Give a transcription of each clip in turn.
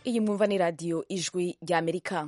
iyi mwumva ni radiyo ijwi ry'amerika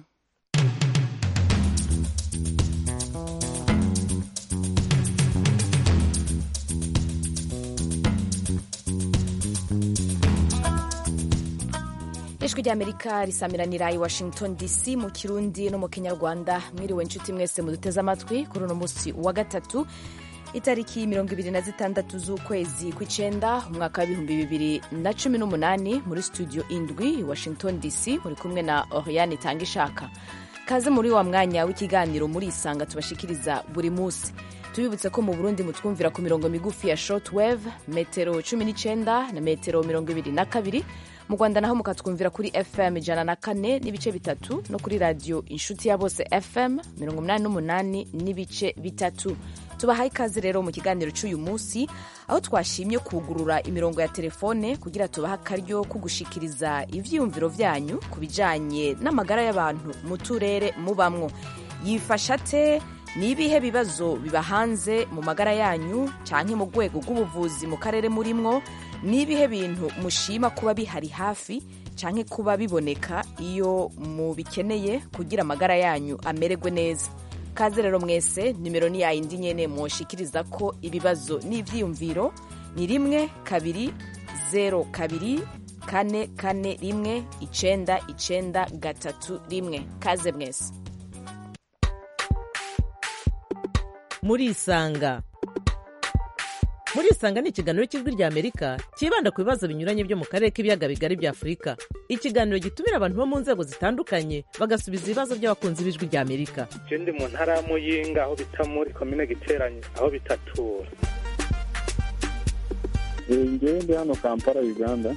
ijwi ry'amerika risamiranira i washington dc mu kirundi no mu kinyarwanda mwiriwe inshuti mwese muduteze amatwi kuri uno munsi wa gatatu itariki mirongo ibiri na zitandatu z'ukwezi kw'icenda umwaka w'ibihumbi bibiri na cumi n'umunani muri studio indwi i washington dc muri kumwe na oriane itanga ishaka kaze muri wa mwanya w'ikiganiro muri isanga tubashikiriza buri munsi tubibutse ko mu burundi mutwumvira ku mirongo migufi ya shortwave metero cumi n'icenda na metero mirongo ibiri na kabiri mu rwanda naho mukatwumvira kuri fm ijana na kane n'ibice bitatu no kuri radiyo inshuti ya bose fm mirongo umunani n'umunani n'ibice bitatu tubahaye ikaze rero mu kiganiro cy'uyu munsi aho twashimye kugurura imirongo ya telefone kugira tubahe akaryo ko gushikiriza ivyiyumviro vyanyu ku bijanye n'amagara y'abantu mu turere mubamwo yifasha te ni ibihe bibazo biba hanze mu magara yanyu canke mu rwego rw'ubuvuzi mu karere murimwo ni ibihe bintu mushima kuba bihari hafi canke kuba biboneka iyo mubikeneye kugira amagara yanyu amererwe neza kaze rero mwese nimero ni yayindi nyene mwoshikiriza ko ibibazo n'ivyiyumviro ni rimwe kabiri zero kabiri kane kane rimwe icenda icenda gatatu rimwe kaze mwese murisanga murisanga ni ikiganiro cy'ijwi rya amerika cyibanda ku bibazo binyuranye byo mu karere k'ibiyaga bigari bya afurika ikiganiro gitumira abantu bo mu nzego zitandukanye bagasubiza ibibazo by'abakunzi b'ijwi rya amerika je ndi mu ntara ya muyinga aho bita muri komine giteranye aho bitatura ngewe ndi hano kampala uganda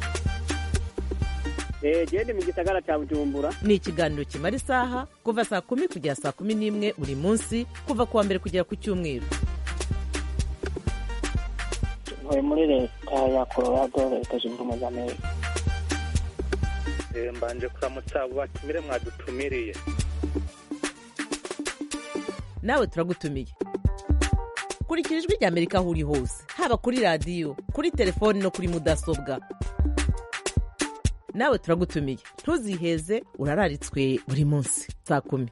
gende mu gisagara cya bujumbura ni ikiganiro kimara isaha kuva saa kumi kugera saa kumi n'imwe buri munsi kuva ku wa mbere kugera ku cyumweru ntuye muri leta ya colorado leta zunze ubumwe za amerika Eh, mbanje kuramutsa abo batumire mwadutumiriye nawe turagutumiye kurikira ijwi rya amerika aho uri hose haba kuri radiyo kuri telefoni no kuri mudasobwa nawe turagutumiye ntuziheze urararitswe buri munsi saa kumi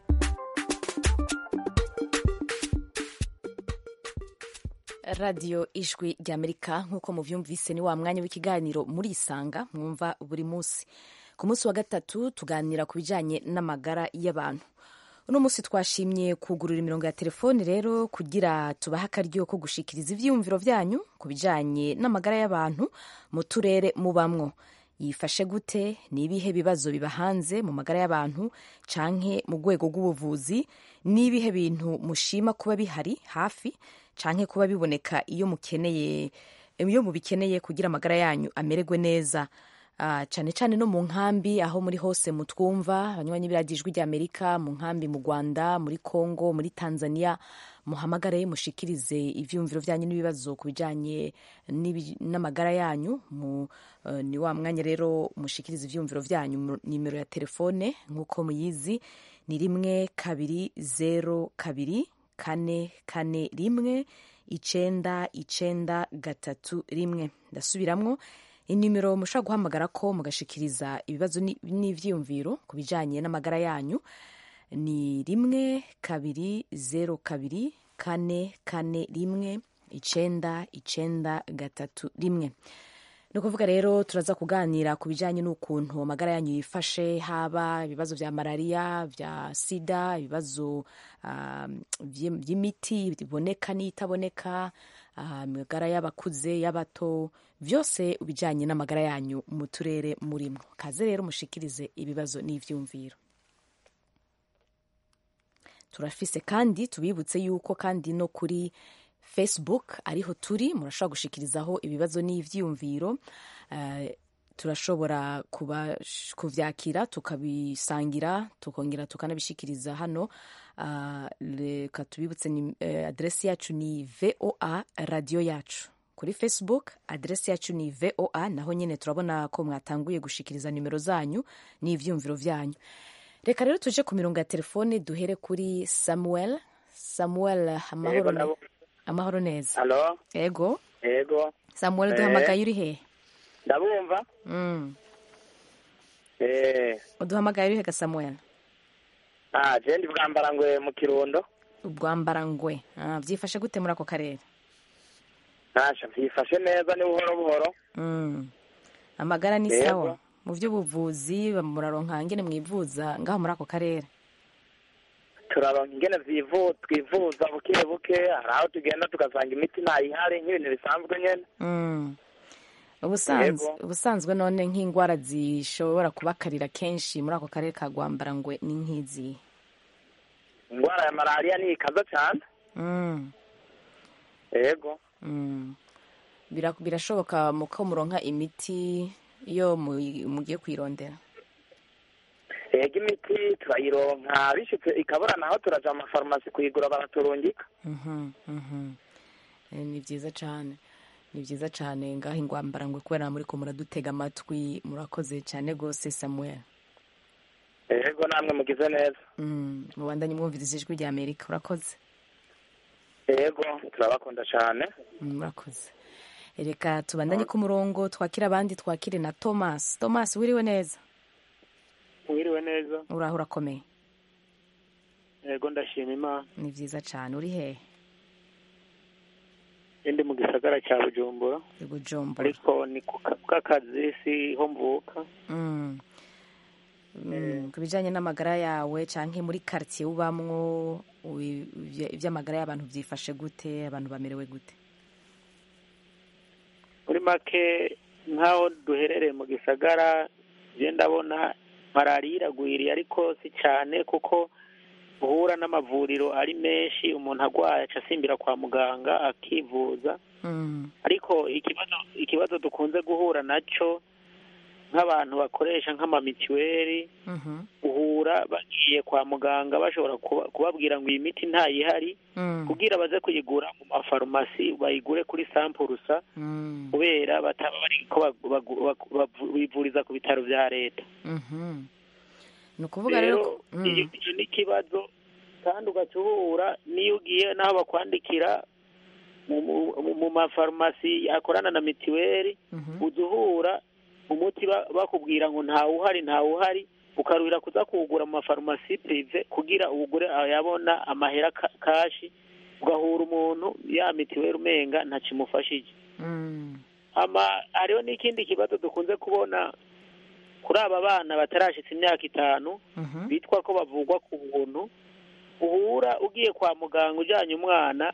radiyo ijwi ry'amerika nk'uko muvyumvise ni wa mwanya w'ikiganiro muri isanga mwumva buri munsi ku munsi wa gatatu tuganira ku bijanye n'amagara y'abantu uno munsi twashimye kugurura imirongo ya telefoni rero kugira tubahe akaryo ko gushikiriza ivyiyumviro vyanyu ku bijanye n'amagara y'abantu mu turere mubamwo yifashe gute ni ibihe bibazo biba hanze mu magara y'abantu canke mu rwego rw'ubuvuzi ni ibihe bintu mushima kuba bihari hafi canke kuba biboneka iyo mukeneye iyo mubikeneye kugira amagara yanyu amererwe neza uh, cane cane no mu nkambi aho muri hose mutwumva abanywanyi b'iradiyo ijwi ry'amerika mu nkambi mu rwanda muri congo muri tanzania muhamagare mushikirize ivyumviro vyanyu n'ibibazo ku bijanye n'amagara yanyu mu, uh, ni wa mwanya rero mushikirize ivyumviro vyanyu nimero ya telefone nk'uko muyizi ni rimwe kabiri zero kabiri kane kane rimwe icenda icenda gatatu rimwe ndasubiramwo inimero mushobora guhamagara ko mugashikiriza ibibazo n'ivyiyumviro ku bijanye n'amagara yanyu ni rimwe kabiri zero kabiri kane kane rimwe icenda icenda gatatu rimwe ni ukuvuga rero turaza kuganira ku bijyanye n'ukuntu amagara yanyu yifashe haba ibibazo bya malariya bya sida ibibazo by'imiti biboneka n'itaboneka amagara y'abakuze y'abato byose bijyanye n'amagara yanyu mu turere murimo kaze rero mushikirize ibibazo n'ibyumviro turafise kandi tubibutse yuko kandi no kuri facebook ariho turi murashobora gushikirizaho ibibazo n'ivyiyumviro uh, turashobora kuvyakira tukabisangira tukongera tukanabishikiriza hano uh, reka tubibutse ni uh, adresi yacu ni voa radio yacu kuri facebook adresi yacu ni voa naho nyene turabona ko mwatanguye gushikiriza nimero zanyu n'ivyumviro vyanyu reka rero tuje ku mirongo ya telefone duhere kuri samuel samuel amahoro ne amahoro neza halo ego yego samuel Eh. duhamagaye uri hehe ndabumva Mm. eh uduhamagaye urihe ga samuel ah je ndi bwambarangwe mu kirundo ubwambarangwe Ah, byifashe gute muri ako karere nasha vyifashe neza ni buhoro buhoro Mm. amagara ni Yego. sawa mu by'ubuvuzi muraronka ngene mwivuza ngaho muri ako karere turaronka ingene vyivu twivuza buke buke hari aho tugenda tugasanga imiti ntayihari nk'ibintu bisanzwe nyene Mm. ubusanzwe Yego. ubusanzwe none nk'indwara zishobora kubakarira kenshi muri ako karere ka gwambarangwe ni nk'izi ingwara ya malariya ni ikaza cane Mm. yego Mm. Bira- birashoboka mu ko muronka imiti iyo mu- mugiye kuyirondera yego imiti turayironka bishitse ikabura naho turaja mu mafarumasi kuyigura baraturungika Mhm, mhm. Eh, ni byiza cyane ni byiza cyane ngaho ingwambarangwe kubera muri ko muradutega amatwi murakoze cyane rwose samuel yego namwe mugize neza Mm, mubandanye mwumviriza ijwi rya amerika urakoze yego turabakunda cane Mm, murakoze reka tubandanye ku murongo twakire abandi twakire na thomas thomas wiriwe neza wiriwe neza uraho urakomeye yego ndashima imana ni byiza cyane uri hehe ndi mu gisagara cya bujumbura i bujumbura ariko ni ku ka- bw'akazi siho mvuka Mm. Mm, ku bijyanye n'amagara yawe cyangwa muri karitsiye ubamwo wi- ibya- iby'amagara y'abantu byifashe gute abantu bamerewe gute muri make nk'aho duherereye mu gisagara je ndabona malariya iragwiriye ariko si cyane kuko uhura n'amavuriro ari menshi umuntu arwaye aca asimbira kwa muganga akivuza Mm, ariko ikibazo ikibazo dukunze guhura nacyo nk'abantu bakoresha nk'amamituweli mhm, uhura bagiye kwa muganga bashobora kuba- kubabwira ngo iyi miti ntayihari mm, kugira baze kuyigura mu mafarumasi bayigure kuri sampurusa mm, kubera bataba bari ko bagu- bagu- bagu- bavu- bivuriza ku bitaro bya leta mhm. ni ukuvuga rero rero ko- iyo mm, iyo ni ikibazo kandi ugaca uhura n'iyo ugiye n'aho bakwandikira mu- mu- mu mafarumasi akorana na mituweli mhm, uza uhura umuti ba- bakubwira ngo ntawuhari ntawuhari ukaruhira kuza kuwugura mu mafarumasi pirive kugira uwugure yabona amahera ka- kashi ugahura umuntu ya mituweli umenga ntakimufashije mm, ama hariho n'ikindi kibazo dukunze kubona kuri aba bana batarashitse imyaka itanu mhm, bitwa ko bavugwa ku buntu uhura ugiye kwa muganga ujyanye umwana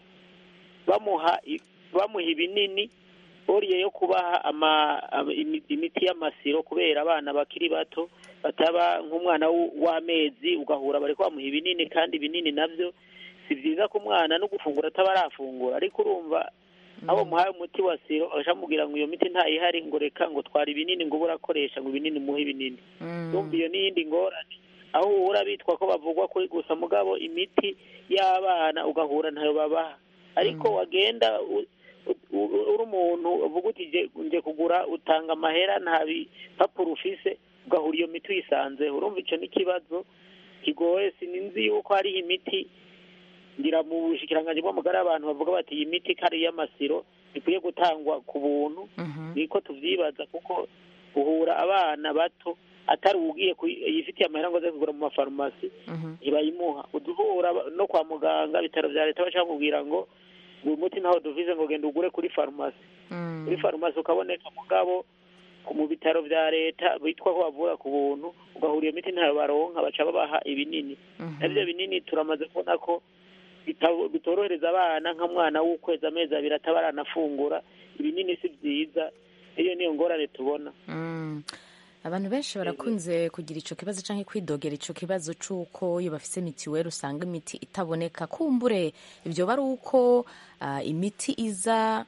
bamuha i- bamuha ibinini boriye yo kubaha ama, ama- imi- imiti y'amasiro kubera abana bakiri bato bataba nk'umwana w- w'amezi ugahura bari bamuha ibinini kandi ibinini nabyo si byiza ko umwana no gufungura ataba arafungura ariko urumva abo muhaye umuti wa siro akamubwira ngo iyo miti ntayihari ngo reka ngo twara ibinini ngo ube urakoresha ngo ibinini muhe ibinini mm, urumva iyo n'iyindi ngorane aho uhura bitwa ko bavugwa kuri gusa mugabo imiti y'abana ugahura ntayo babaha ariko wagenda u- u- u- uri umuntu uvuga uti "Je- nje kugura utanga amahera nta bipapuro ufise ugahura iyo miti uyisanzeho urumva icyo n'ikibazo kigoye sinzi yuko hariho imiti ngira mu bushikiranganji bw'amagara y'abantu bavuga bati iyi miti ko ari iy'amasiro ikwiye gutangwa ku buntu mhm, niko tuvyibaza kuko uhura abana bato atari ugiye yifitiye amahera ngo aze kugura mu mafarumasi mhm, ntibayimuha uduhura ba- no kwa muganga ibitaro vya leta baca bamubwira ngo ngo uyu muti ntaho duvize ngo genda ugure kuri farumasi mm, kuri farumasi ukaboneka mugabo ku- mu bitaro vya leta bitwa ko bavura ku buntu ugahura iyo miti ntayo baronka baca babaha ibinini mhm. navyo binini turamaze kubona ko bita- bitorohereza abana nka mwana w'ukwezi amezi abiri ataba aranafungura ibinini si vyiza iyo niyo ngorane tubona Mm. abantu benshi barakunze kugira icyo kibazo cyangwa kwidogera icyo kibazo cy'uko iyo bafite mitiweli usanga imiti itaboneka kumbure ibyo bari uko ah, imiti iza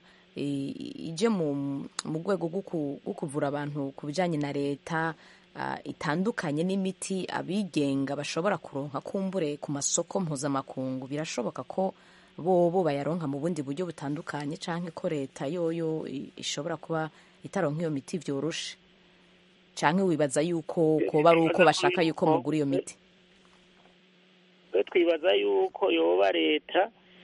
i- ije mu mu rwego rwo ku- rwo kuvura abantu ku bijyanye na leta ah, itandukanye n'imiti abigenga bashobora kuronka kumbure ku masoko mpuzamakungu birashoboka ko bo bo bayaronka mu bundi buryo butandukanye cyangwa ko leta yoyo i- ishobora kuba itaronka iyo miti byoroshe cyangwa wibaza yuko koba ari uko bashaka yuko mugura iyo miti twe twibaza yuko yoba leta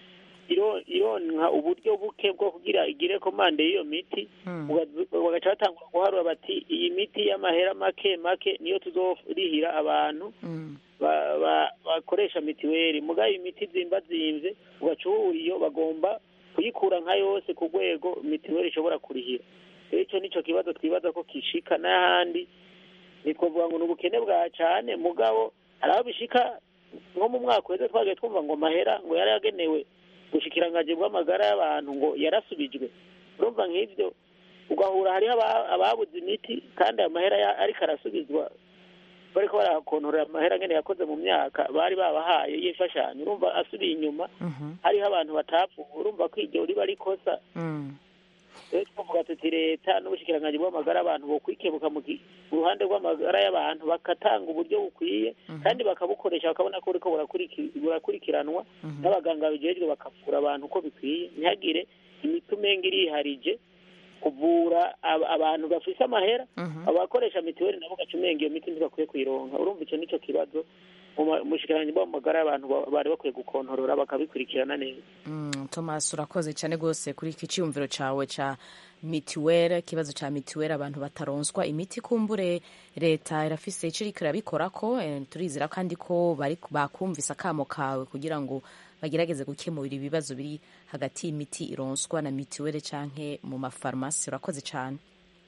iro- ironka uburyo buke bwo kugira igire komande y'iyo miti Mm. ugazu- bagaca batangura guharura bati iyi miti y'amahera make make niyo tuzorihira abantu Mm. ba- ba- bakoresha mitiweli mugabe imiti zimba zimvye ugaca uhura iyo bagomba kuyikura nka yose ku rwego mitiweli ishobora kurihira rero ico nico kibazo twibaza ko kishika n'ahandi ntitwovuga ngo ni ubukene bwa cane mugabo hari aho bishika nko mu mwaka uheze twagiye twumva ngo mahera ngo yari yagenewe ubushikiranganji bw'amagara y'abantu ngo yarasubijwe urumva nk'ivyo ugahura hariho aba- ababuze imiti kandi ayo mahera ya- ariko arasubizwa bariko barakontorera amahera ngene yakoze mu myaka bari babahaye y'imfashanyo urumva asubiye inyuma Mhm. hariho abantu batapfuye urumva ko iryo riba rikosa Mm. rero twavuga tuti leta n'ubushikiranganji bw'amagara abantu bokwikebuka mu gi- mu ruhande rw'amagara y'abantu bakatanga uburyo bukwiye kandi bakabukoresha bakabona ko buriko burakuriki- burakurikiranwa n'abaganga bijejwe bakavura abantu uko bikwiye ntihagire imiti umenga iriharije kuvura ab- abantu bafise amahera Mhm. abakoresha mitiweli nabo gaca umenga iyo miti ntibakwiye kuyironka urumva ico nico kibazo umushikiranganji bw'amagara y'abantu ba- bari bakwiye gukontorora bakabikurikirana neza Mm, Thomas urakoze cyane rwose kuri iki cyiyumviro cyawe cya mituweli ikibazo cya mituweli abantu bataronswa imiti kumbure leta irafise icyo iriko irabikora ko eh, turizera kandi ko bari bakumvise akamo kawe kugira ngo bagerageze gukemura ibibazo biri hagati y'imiti ironswa na mituweli canke mu mafarumasi urakoze cyane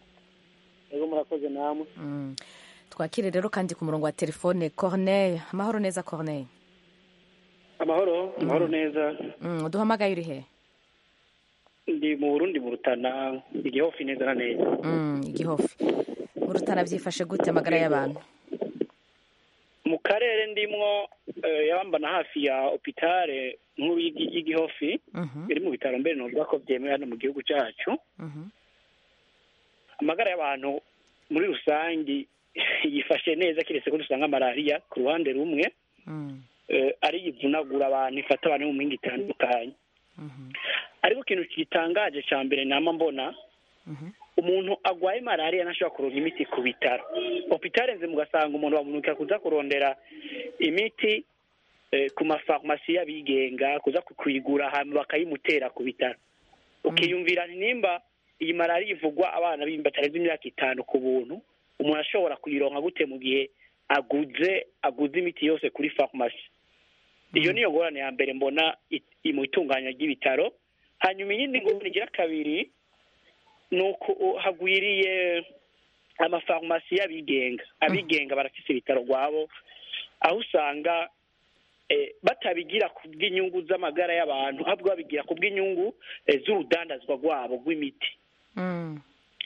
ego murakoze namwe Mm. twakire rero kandi ku murongo wa telefone corneille amahoro neza corneille amahoro amahoro neza mm, uduhamagaye uri he ndi mu burundi mu rutana igihofi neza na neza mm, igihofi mu rutana byifashe gute amagara y'abantu mu karere ndimwo eh, yabambana hafi ya opitale nkuru y'igi- y'igihofi Mhm, iri mu bitaro mbere novuga ko byemewe hano mu gihugu cyacu mhm, amagara y'abantu muri rusange yifashe neza kiretse ko dusanga malariya ku ruhande rumwe mm, eh, ari ivunagura abantu ifata abantu mu mpinga itandukanye mhm, ariko ikintu gitangaje cya mbere nama mbona mhm. umuntu agwaye malariya ntashobora kuronka imiti ku bitaro opitale nze mugasanga umuntu bamunukira kuza kurondera imiti eh, ku mafarumasi y'abigenga kuza kuyigura hanyuma bakayimutera ku bitaro ukiyumvira nti nimba iyi malariya ivugwa abana b'imbi batarenze imyaka itanu ku buntu umuntu ashobora kuyironka gute mu gihe aguze aguze imiti yose kuri farumasi iyo niyo ngorane ya mbere mbona it- i- mu itunganya ry'ibitaro hanyuma iyindi ngorane igira kabiri ni uko u- hagwiriye amafarumasi y'abigenga abigenga barafise ibitaro rwabo aho usanga eh, batabigira ku bw'inyungu z'amagara y'abantu ahubwo babigira ku bw'inyungu eh, z'urudandazwa rwabo rw'imiti Mm,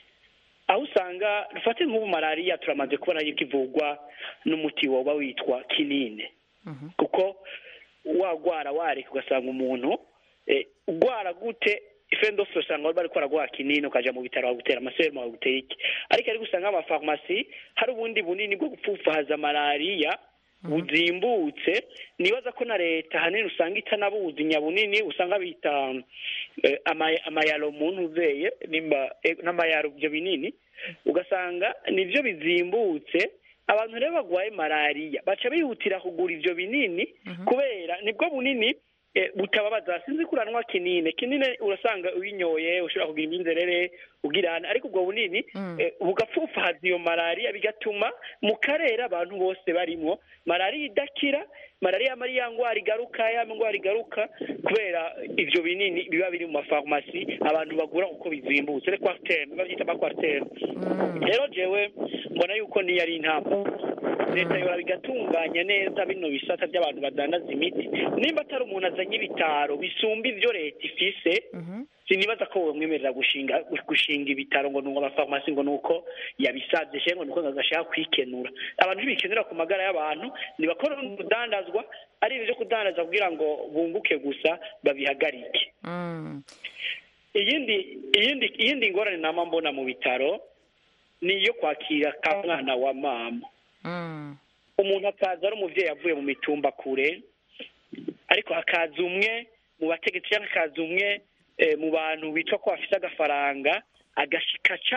aho usanga dufate nk'ubu malariya turamaze kubona yuko ivurwa n'umuti woba witwa kinine mhm, kuko wagwara wareka ugasanga umuntu eh, ugwara gute ifendofe usanga bariko baragwa kinini ukaja mu bitaro bagutera amaserumu bagutera iki ariko ariko usanga amafarumasi hari ubundi bunini bwo gupfupfahaza malariya buzimbutse nibaza ko na leta hanini usanga itanabuzi nyabunini usanga bita eh, ama- amayaro mu ntuzeye nimba eh, n'amayaro ibyo binini ugasanga nibyo bizimbutse abantu rero bagwaye malariya baca bihutira kugura ivyo binini kubera nibwo bunini eh, butababaza sinzi kuranwa kinine kinine urasanga uyinyoye ushobora kugira iminzerere ugirana ariko ubwo bunini Mm. eh, bugapfupfahaza iyo malariya bigatuma mu karere abantu bose barimwo malariya idakira malariya yama ari ya ngwara igaruka ya ngwara igaruka kubera ivyo binini biba biri mu mafarumasi abantu bagura kuko bizimbutse le quartaine bavyita ama quartaine mm, rero jewe mbona yuko niyo ari intambwe leta yora bigatunganya neza bino bisata by'abantu badandaza imiti nimba atari umuntu azanye ibitaro bisumba ivyo leta ifise mhm, sinibaza ko wamwemerera gushinga gushinga ibitaro ngo nuko amafarumasi ngo nuko yabisabye she ngo nuko agashaka kwikenura abantu ntibikenura ku magara y'abantu ntibakora kudandazwa ari ibyo kudandaza kugira ngo bunguke gusa babihagarike mm, iyindi iyindi iyindi ngorane nama mbona mu bitaro ni iyo kwakira ka mwana wa mama mm, umuntu akaza ari umuvyeyi avuye mu mitumba kure ariko hakaza umwe mu bategetsi cyangwa hakaza umwe eh, mu bantu bitwa ko bafise agafaranga agashikaca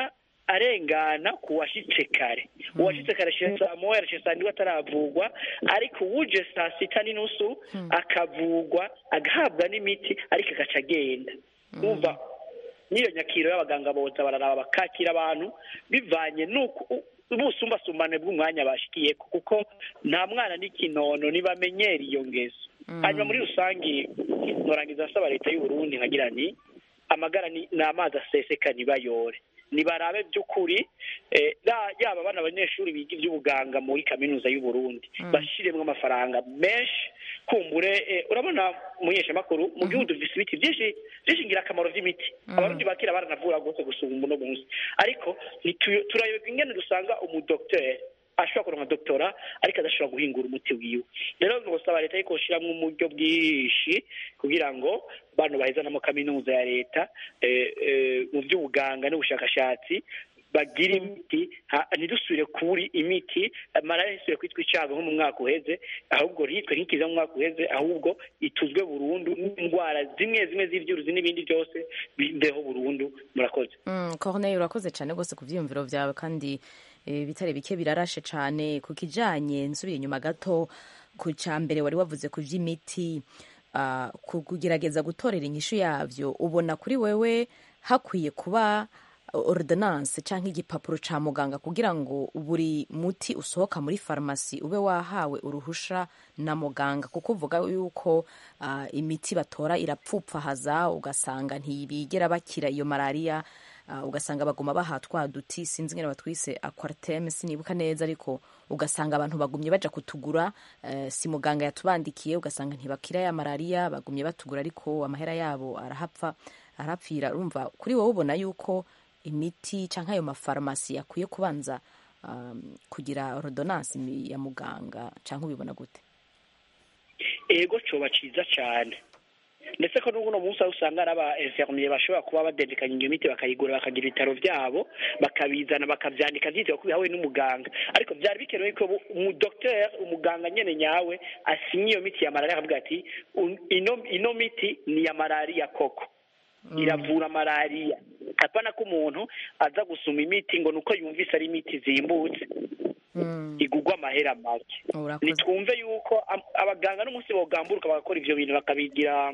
arengana ku washitse kare uwashitse kare ashitse saa moya arashitse saa ndwi ataravugwa ariko uwuje saa sita n'inusu akavugwa agahabwa n'imiti ariko agaca agenda umva n'iyo nyakiro y'abaganga boza bararaba bakakira abantu bivanye n'uko ubusumbasumbane bw'umwanya bashikiyeko kuko nta mwana n'ikinono ntibamenyera iyo ngeso hanyuma muri rusange norangiza asaba leta y'u Burundi nkagira ni amagara ni ni amazi aseseka ntibayore nibarabe by'ukuri eh, ra- yaba abana abanyeshuri biga iby'ubuganga muri kaminuza y'u Burundi bashiremwo amafaranga menshi kumbure eh, urabona munyeshamakuru mu gihugu dufise ibiti byinshi byinshi ngirakamaro vy'imiti abarundi bakira baranavura rwose gusumba uno munsi ariko ntitu- turayoberwa ingene dusanga umudokiteri ashobora kuronka doktora ariko adashobora guhingura umuti wiwe rero ngosaba leta yuko ishiramwo uburyo bwinshi kugira ngo bano bahezanamo kaminuza ya leta eh, eh, mu by'ubuganga n'ubushakashatsi bagira imiti ha- ntidusubire kuri imiti malariya ntisubire kwitwa icago nko mu mwaka uheze ahubwo ntitwe ntikiza mu mwaka uheze ahubwo ituzwe burundu n'indwara zimwe zimwe z'ivyuruzi n'ibindi byose bibeho burundu murakoze Mm, Corneille urakoze cyane rwose ku byiyumviro byawe kandi eh, bitare bike birarashe cyane ku kijanye nsubire inyuma gato ku cya mbere wari wavuze ku by'imiti ah, ku kugerageza gutorera inyishu yavyo ubona kuri wewe hakwiye kuba ordonance cyangwa igipapuro ca muganga kugira ngo buri muti usohoka muri farumasi ube wahawe uruhusha na muganga kuko uvuga yuko ah, imiti batora irapfupfahaza ugasanga ntibigera bakira iyo malariya ah, ugasanga baguma baha twa duti sinzi ngene batwise aquartem sinibuka neza ariko ugasanga abantu bagumye baja kutugura eh, si muganga yatubandikiye ugasanga ntibakira ya malariya bagumye batugura ariko amahera yabo arahapfa arapfira urumva kuri wowe ubona yuko imiti canke ayo mafarumasi yakwiye kubanza um, kugira ordonance mi- ya muganga canke ubibona gute ego coba ciza cane ndetse ko n'ubuno munsi aho usanga ari aba infirmier bashobora kuba badedekanya iyo miti bakayigura bakagira ibitaro vyabo bakabizana bakavyandika vyitwa ko bihawe n'umuganga ariko vyari bikenewe ko bu- umudokter umuganga nyene nyawe asinye iyo miti ya malariya akavuga ati "Un- ino ino miti ni ya malariya koko iravura malariya apana ko umuntu aza gusuma imiti ngo nuko yumvise ari imiti zimbutse mm. igugwa amahera make urakoze nitwumve yuko am- abaganga n'umunsi bogamburuka bagakora ivyo bintu bakabigira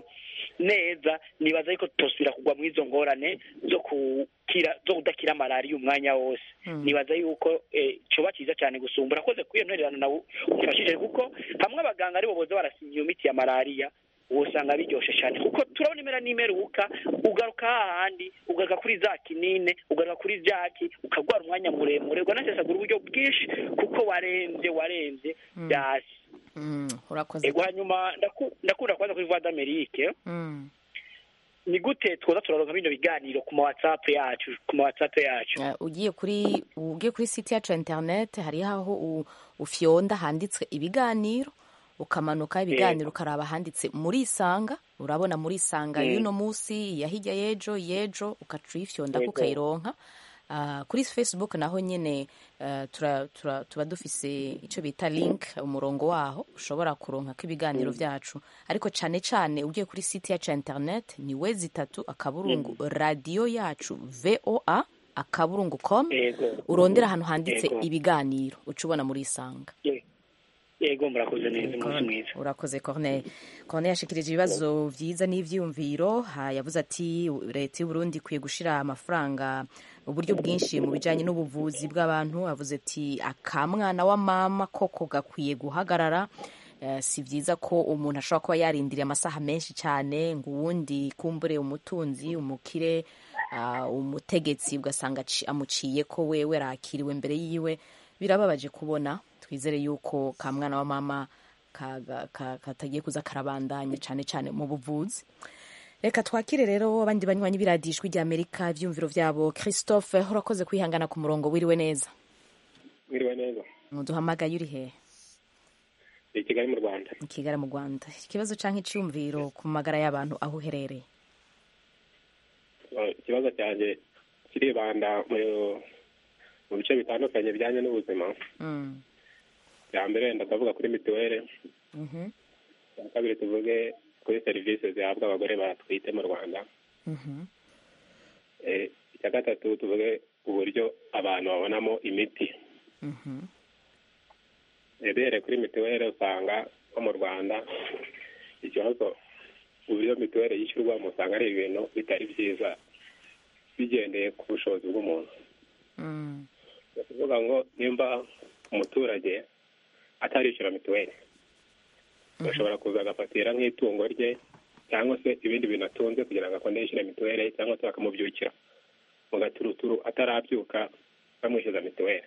neza nibaza yuko tutosubira kugwa mu izo ngorane zo kukira zo kudakira malariya umwanya wose nibaza yuko eh, coba ciza cyane gusumba urakoze kuri iyo ntererano nawe ufashije kuko hamwe abaganga aribo boza barasinya iyo miti ya malariya usanga biryoshe cyane kuko turabona imera n'imeruka ugaruka hahandi ugaruka kuri za kinine ugaruka kuri jaki ukagwara umwanya muremure uganasesagura uburyo bwinshi kuko warembye warembye byasi mm. urakoze ego hanyuma ndaku- ndakunda kubaza kuri voix d'amerique mm. ni gute twoza turaronka bino biganiro ku ma whatsapp yacu ku ma whatsapp yacu Uh, ugiye kuri ugiye kuri site yacu ya internet hariho aho u- ufyonda handitswe ibiganiro ukamanuka ibiganiro ukaraba handitse muri isanga urabona muri isanga y'uno munsi ya hirya y'ejo y'ejo ukaca uyifyonda Yego. ukayironka Uh, kuri facebook naho nyine uh, tura, tura, tuba dufise icyo bita link umurongo waho ushobora kuronka ko ibiganiro byacu ariko cyane cyane ugiye kuri site yacu ya internet ni we zitatu akaburungu radiyo yacu voa akaburungu com ego urondera ahantu handitse Yego. ibiganiro uca ubona muri isanga Ye- yego murakoze neza umunsi mwiza urakoze corneille corneille yashikirije ibibazo vyiza n'ivyiyumviro ha yavuze ati leta y'uburundi ikwiye gushira amafaranga uburyo bwinshi mu bijanye n'ubuvuzi bw'abantu avuze ati akamwana wa mama koko gakwiye guhagarara Eh, si vyiza ko umuntu ashobora kuba yarindiriye amasaha menshi cyane ngo uwundi kumbure umutunzi umukire ah, umutegetsi ugasanga aci- amuciye ko wewe rakiriwe mbere yiwe birababaje kubona twizere yuko ka mwana wa mama kaga- ka- katagiye kuza karabandanya cyane cyane mu buvuzi reka twakire rero abandi banywanyi biradijwi rya amerika ivyumviro vyabo christophe urakoze kwihangana ku murongo wiriwe neza mwiriwe neza muduhamagaye uri hehe i kigali mu rwanda i kigali mu rwanda ikibazo canke iciyumviro ku magara y'abantu aho uherereye Eh, ikibazo cyanjye kiribanda mu mu bice bitandukanye bijyanye n'ubuzima Mm, bya mbere ndakavuga kuri mituweli mhm, bya kabiri tuvuge kuri serivisi zihabwa abagore batwite mu rwanda mhm, Eh, icya gatatu tuvuge uburyo abantu babonamo imiti Mhm. ebere kuri mituweli usanga nko mu rwanda ikibazo uburyo mituweli yishyurwamo usanga ari ibintu bitari byiza bigendeye ku bushobozi bw'umuntu Mm. ni ukuvuga ngo nimba umuturage atarishyura mituweli bashobora kuza agafatira nk'itungo rye cyangwa se ibindi bintu atunze kugira ngo akunde yishyure mituweli cyangwa se bakamubyukira mu gaturuturu atarabyuka bamwishyuza mituweli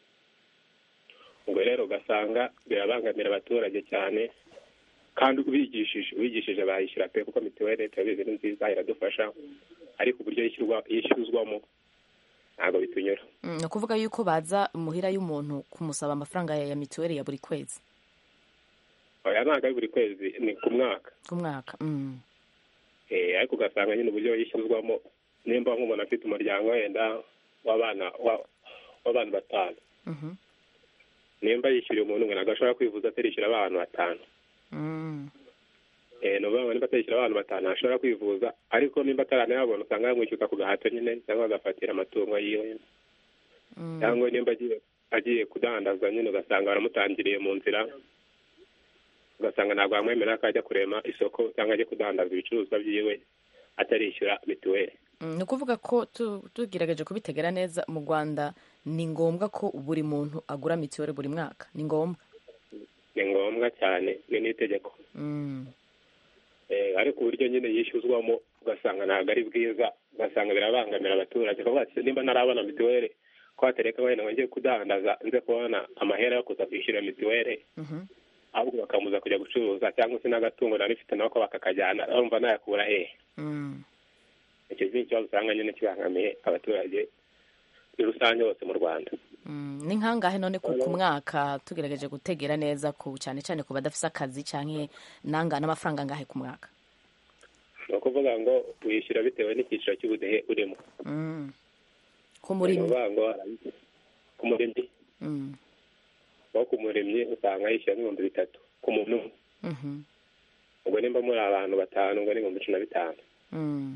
ubwo rero ugasanga birabangamira abaturage cyane kandi ubigishije ubigishije bayishyura pe kuko mituweli turabizi ni nziza iradufasha ariko uburyo yishyurwa yishyuzwamo ntabwo bitunyura Mm, ni ukuvuga yuko baza muhira y'umuntu kumusaba amafaranga ya ya mituweli ya buri kwezi oya ntabwo ari buri kwezi ni ku mwaka ku mwaka Mm. Eh, ariko ugasanga nyine uburyo yishyuzwamo nimba nk'umuntu afite umuryango wenda w'abana wa- w'abantu batanu Mhm. nimba yishyuriye umuntu umwe ntabwo ashobora kwivuza atarishyura abantu batanu Mm. Eh, ni ukuvuga ngo nimba atarishyura abantu batanu ntashobora kwivuza ariko nimba ataranayabona usanga yamwishyuka ku gahato nyine cyangwa agafatira amatungo yiwe Mm. cyangwa nimba agiye agiye kudandaza nyine ugasanga baramutangiriye mu nzira ugasanga ntabwo bamwemerera ko ajya kurema isoko cyangwa ajya kudandaza ibicuruzwa byiwe atarishyura mituweli Mm, ni ukuvuga ko tu- tugerageje kubitegera neza mu rwanda ni ngombwa ko buri muntu agura mituweli buri mwaka ni ngombwa ni ngombwa cyane ni n'itegeko Mm. Eh, ariko uburyo nyine yishyuzwamo ugasanga ntabwo ari bwiza ugasanga birabangamira abaturage kuvuga ati nimba ntarabona mituweli ko hatereka wenda ngo njye kudandaza nze kubona amahera yo kuza kwishyura mituweli Mhm. ahubwo bakamuza kujya gucuruza cyangwa se n'agatungo nari mfite nako bakakajyana urumva nayakura hehe Mm. icyo ni ikibazo usanga nyine kibangamiye abaturage muri rusange bose mu rwanda Mm, ni nkangahe none ku ku mwaka tugerageje gutegera neza ku cyane cyane ku badafise akazi canke nanga n'amafaranga angahe ku mwaka ni ukuvuga ngo wishyura bitewe n'icyiciro cy'ubudehe urimo Mm. ku ni murimyi ukuvuga ngo ku murimyi Mm. aho ku murimyi usanga yishyura n'ibihumbi bitatu ku muntu umwe Mhm. ubwo nimba muri abantu batanu ubwo ni ibihumbi cumi na bitanu Mm.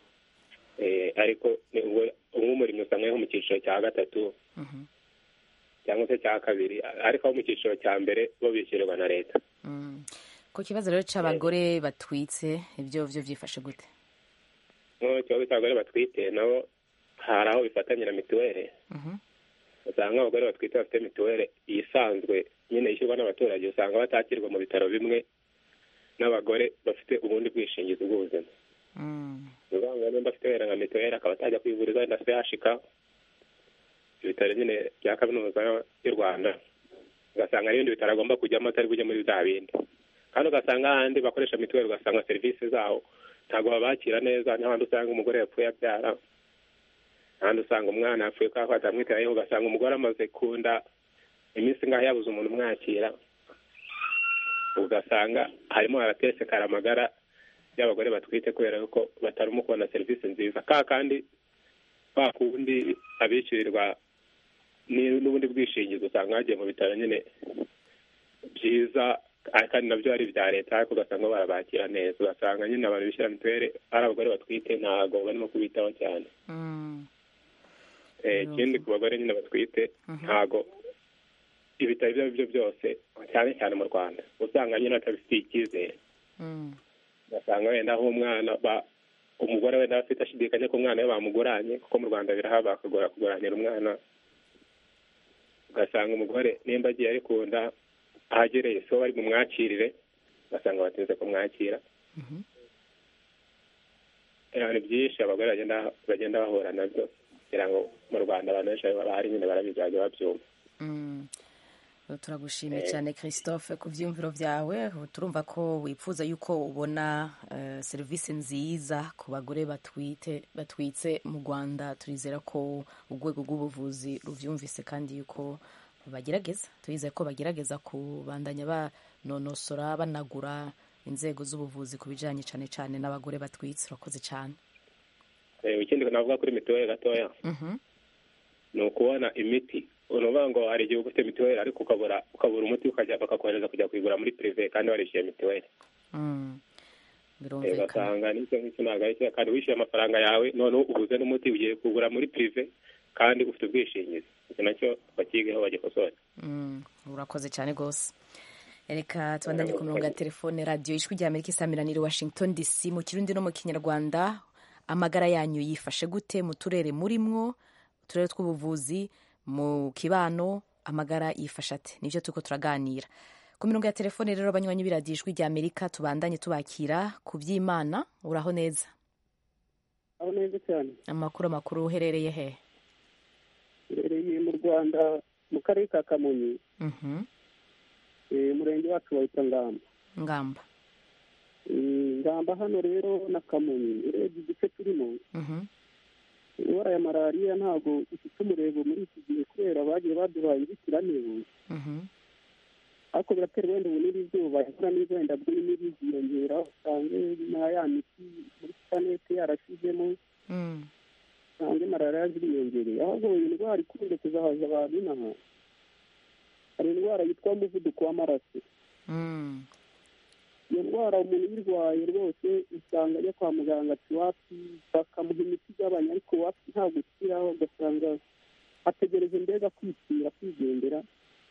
Eh, ariko ni ubwo nk'umurimyi usanga ari nko mu cyiciro cya gatatu Mhm. cyangwa se cya kabiri ariko abo mu cyiciro cya mbere bo bishyurirwa na leta Mm. ku kibazo rero c'abagore batwitse ibyo vyo vyifashe gute nk'aho ikibazo cy'abagore batwite nabo hari aho bifatanye na mituweli Mhm. usanga abagore batwite bafite mituweli isanzwe nyine ishyurwa n'abaturage usanga batakirwa mu bitaro bimwe n'abagore bafite ubundi bwishingizi bw'ubuzima Mm. ni ukuvuga ngo nimba afite wenda nka mituweli akaba atajya kwivuriza wenda sehashika ibitaro nyine bya kaminuza y'u rwanda ugasanga n'ibindi bitaro agomba kujyamo atari bujye muri bya bindi kandi ugasanga ahandi bakoresha mituweli ugasanga serivisi zaho ntabwo babakira neza n'ahandi usanga umugore yapfuye abyara ahandi usanga umwana yapfuye kubera ko batamwitayeho ugasanga umugore amaze kunda iminsi ngaho yabuze umuntu umwakira ugasanga harimo haratesekara amagara y'abagore batwite kubera yuko batarimo kubona serivisi nziza ka kandi kwa kundi abishyurirwa ni- n'ubundi bwishingizi usanga bagiye mu bitaro nyine byiza ah, kandi nabyo ari ibya leta ariko ugasanga barabakira neza ugasanga nyine abantu bishyura mituweli ari abagore batwite ntabwo barimo kubitaho cyane Mm. Eh, ikindi ku bagore nyine batwite ntabwo ibitaro ibyo ari byo byose cyane cyane mu rwanda usanga nyine batabifitiye icyizere Mm. ugasanga wenda nk'umwana ba- umugore wenda aba afite ashidikanya ko umwana we bamuguranye kuko mu rwanda birahaba bakagora kuguranira umwana ugasanga umugore nimba agiye ari ku nda ahagereye so bari bumwakirire ugasanga batinze kumwakira Mhm. Eh, ni byinshi abagore bagenda bagenda bahura nabyo kugira ngo mu rwanda abantu benshi bahari nyine barabizi bajya babyumva Mm. turagushimiye cyane christophe ku byiyumviro byawe Ubu turumva ko wifuza yuko ubona eh, serivisi nziza ku bagore batwite batwitse mu rwanda turizera ko urwego rw'ubuvuzi rubyumvise kandi yuko bagerageza turizeye ko bagerageza kubandanya banonosora banagura inzego z'ubuvuzi ku bijyanye cyane cyane n'abagore batwitse urakoze cyane Eh, ikindi navuga kuri mituweli gatoya Mhm. ni ukubona imiti ni ukuvuga ngo hari igihe uba ufite mituweli ariko ukabura ukabura umuti ukajya bakakohereza kujya kuyigura muri pirive kandi warishyuye mituweli Mm. Eh, birumvikana ugasanga n'icyo ngicyo ntabwo ari cyo kandi wishyuye amafaranga yawe noneho ubuze n'umuti ugiye kugura muri pirive kandi ufite ubwishingizi icyo nacyo bakigeho bagikosore Mm, urakoze cyane rwose reka tubandanye ku mirongo ya telefone radiyo ijwi rya amerika isamiraniye washington dc mu kirundi no mu kinyarwanda amagara yanyu yifashe gute mu turere murimwo uturere tw'ubuvuzi mu kibano amagara yifashe ate nibyo turiko turaganira ku mirongo ya telefone rero abanywanyi b'iradiyo ijwi rya amerika tubandanye tubakira ku by'imana uraho neza aho neza cyane amakuru amakuru uherereye he mbereye mu rwanda mu karere ka kamonyi Mhm. eh, umurenge wacu wahita ngamba ngamba Eh, ngamba hano rero na kamonyi urebye igice turimo Mhm. indwara ya malariya ntabwo ifite umurego muri iki gihe kubera bagiye baduhaye inzitiramibu Mhm. ariko biraterwa wenda ubu n'izuba imvura n'izo wenda bw'imibu ziyongera usange na ya miti muri supanete yarashizemo Mm. usange malariya ziriyongereye ahubwo iyi ndwara ikunze kuzahaza abantu inaha hari indwara yitwa umuvuduko w'amaraso Mm. iyo ndwara umuntu uyirwaye rwose usanga ajya kwa muganga ati wapi bakamuha imiti igabanya ariko wapi ntabwo ukiraho ugasanga ategereje mbega kwipfira kwigendera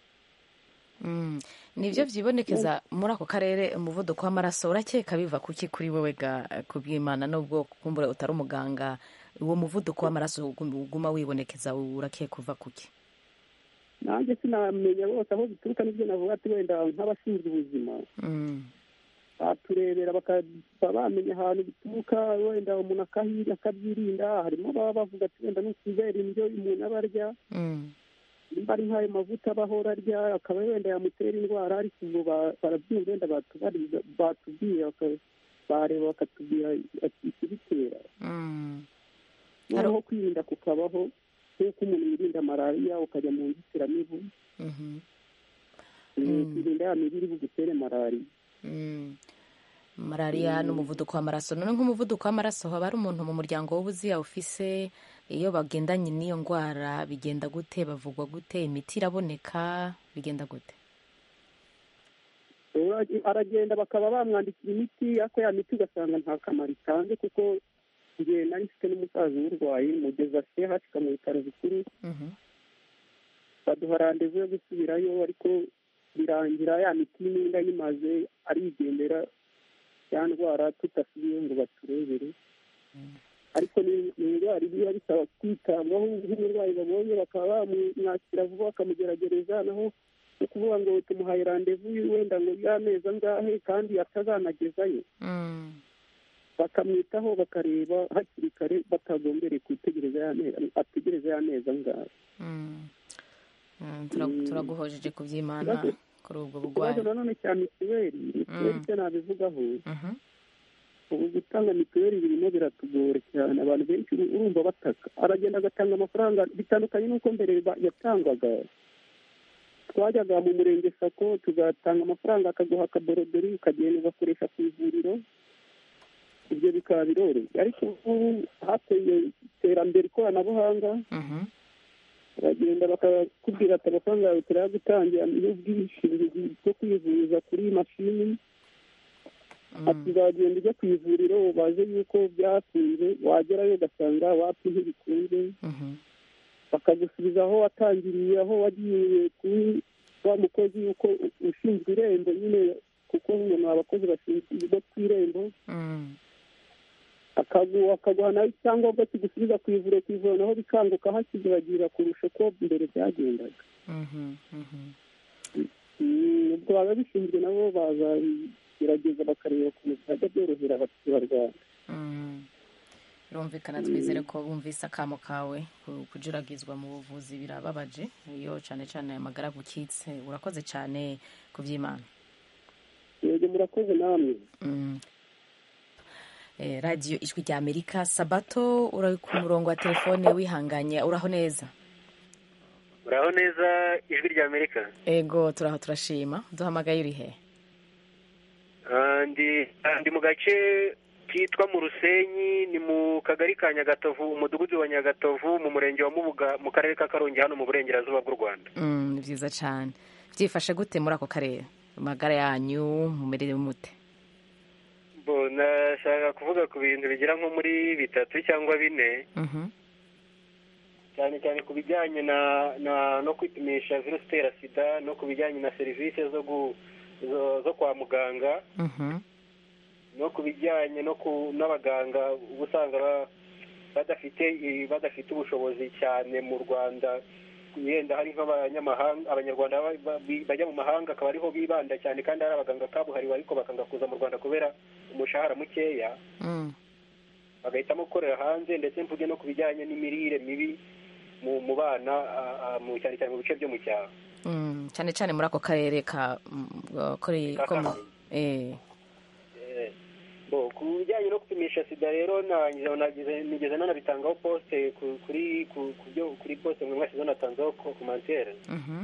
Mm. nibyo byibonekeza muri ako karere umuvuduko w'amaraso urakeka biva kuki kuri wowe ga kubw'imana nubwo kumbura utari umuganga uwo muvuduko w'amaraso ugum- uguma wibonekeza urakeka uva kuki nanjye sinamenya bose aho bituruka n'ibyo navuga ati wenda nk'abashinzwe ubuzima Mm. baturebera bakaba bamenya ahantu bituruka wenda umuntu akahirinda akabyirinda harimo ababa bavuga ati wenda ni ukubera indyo umuntu aba arya Mm. nimba ari nk'ayo mavuta aba ahora arya akaba wenda yamutera indwara ariko ubwo ba- barabyumva wenda batubariza batubwiye baka- bareba bakatubwira ati ikibitera Mm. noneho kwirinda kukabaho nk'uko umuntu yirinda malariya ukajya mu nzitiramibu Mhm. eh, Mm. ukirinda ya mibu iri bugutere malariya Mm. malariya n'umuvuduko w'amaraso none nk'umuvuduko w'amaraso haba hari umuntu mu muryango w'ubuzi ufise iyo bagendanye n'iyo ndwara bigenda gute bavugwa gute imiti iraboneka bigenda gute Ura- aragenda bakaba bamwandikira imiti ariko ya miti ugasanga nta kamaro itanze kuko njye nari mfite n'umusaza urwaye mugeza sehashika mu bitaro bikuru Mhm. baduha randevu yo gusubirayo ariko birangira ya miti n'inda yimaze arigendera ya ndwara tudasubiye ngo baturebere ariko ni ni indwara iba bisaba kwitabwaho nk'umurwayi babonye bakaba bamwakira vuba bakamugeragereza naho no kuvuga ngo tumuhaye randevu wenda ngo y'amezi angahe kandi atazanagezayo Mm. bakamwitaho bakareba hakiri kare batagombereye gutegereza ya mezi ategereza ya mezi angahe Mm. Mm, tura- turaguhojeje ku by'imana Ikibazo- kuri ubwo ikibazo burwayi nanone cya mituweli mituweli Mm. cyo nabivugaho Mhm. ubu gutanga mituweli birimo biratugora cyane abantu benshi uru- urumva bataka aragenda agatanga amafaranga bitandukanye n'uko mbere ba- yatangwaga twajyaga mu murenge sako tugatanga amafaranga akaguha akaborodori ukagenda ugakoresha ku ivuriro ibyo bikaba biroroshye ariko ubu hateye iterambere ikoranabuhanga Mhm. baragenda bakakubwira ati amafaranga yawe turayagutangira n'ubwishingizi bwo kwivuza kuri mashini ati uzagenda ujya ku ivuriro baze yuko byakunze wagerayo ugasanga wapi ntibikunze Mhm. bakagusubiza aho watangiriye aho wagiye kuri wa mukozi yuko ushinzwe irembo nyine kuko umuntu abakozi bashinzwe bo ku irembo Mm. akagu- akaguha nawe icyangombwa kigusubiza ku ivuriro ku ivuriro naho bikanguka hakizibagirira kurusha uko mbere byagendaga Mhm. Mhm. Mm, ubwo ababishinzwe nabo bazagerageza bakareba ukuntu byajya byorohera abaturarwanda Mm. birumvikana twizere ko bumvise akamo kawe ku- kujuragizwa mu buvuzi birababaje iyo cyane cyane amagara gukitse urakoze cyane ku by'imana yego murakoze namwe Mm. Eh, radiyo ijwi rya amerika sabato uri ku murongo wa telefone wihanganye uraho neza uraho neza ijwi rya amerika ego turaho turashima duhamagaye uri he Ah, ndi ah, ndi mu gace kitwa mu rusenyi ni mu kagari ka nyagatovu umudugudu wa nyagatovu mu murenge wa mubuga mu karere ka karongi hano mu burengerazuba bw'u rwanda Mm, ni byiza cyane byifashe gute muri ako karere amagara yanyu mumerere mute bo nashaka kuvuga ku bintu bigera nko muri bitatu cyangwa bine Mhm. cyane cyane ku bijyanye na na no kwipimisha virusi itera sida no ku bijyanye na serivisi zo gu zo, zo kwa muganga Mhm. no ku bijyanye no ku n'abaganga uba usanga ba- badafite i- badafite ubushobozi cyane mu rwanda yenda hari nk'abanyamahanga abanyarwanda ba- ba- bi- bajya mu mahanga akaba ariho bibanda cyane kandi hari abaganga kabuhariwe ariko bakanga kuza mu rwanda kubera umushahara mukeya Mm. bagahitamo gukorera hanze ndetse mvuge no ku bijyanye n'imirire mibi mu mu bana a- a- mu cyane cyane mu bice byo mu cyaro Mm. cyane cyane muri ako karere ka mm, kuri Ka ko mu- Karongi. eh. Eh, bo ku bijyanye no gupimisha sida rero nagize nagize nigeze nanabitangaho poste ku- kuri ku ku byo kuri poste mwe mwashyizeho natanzeho ko komantere Mhm.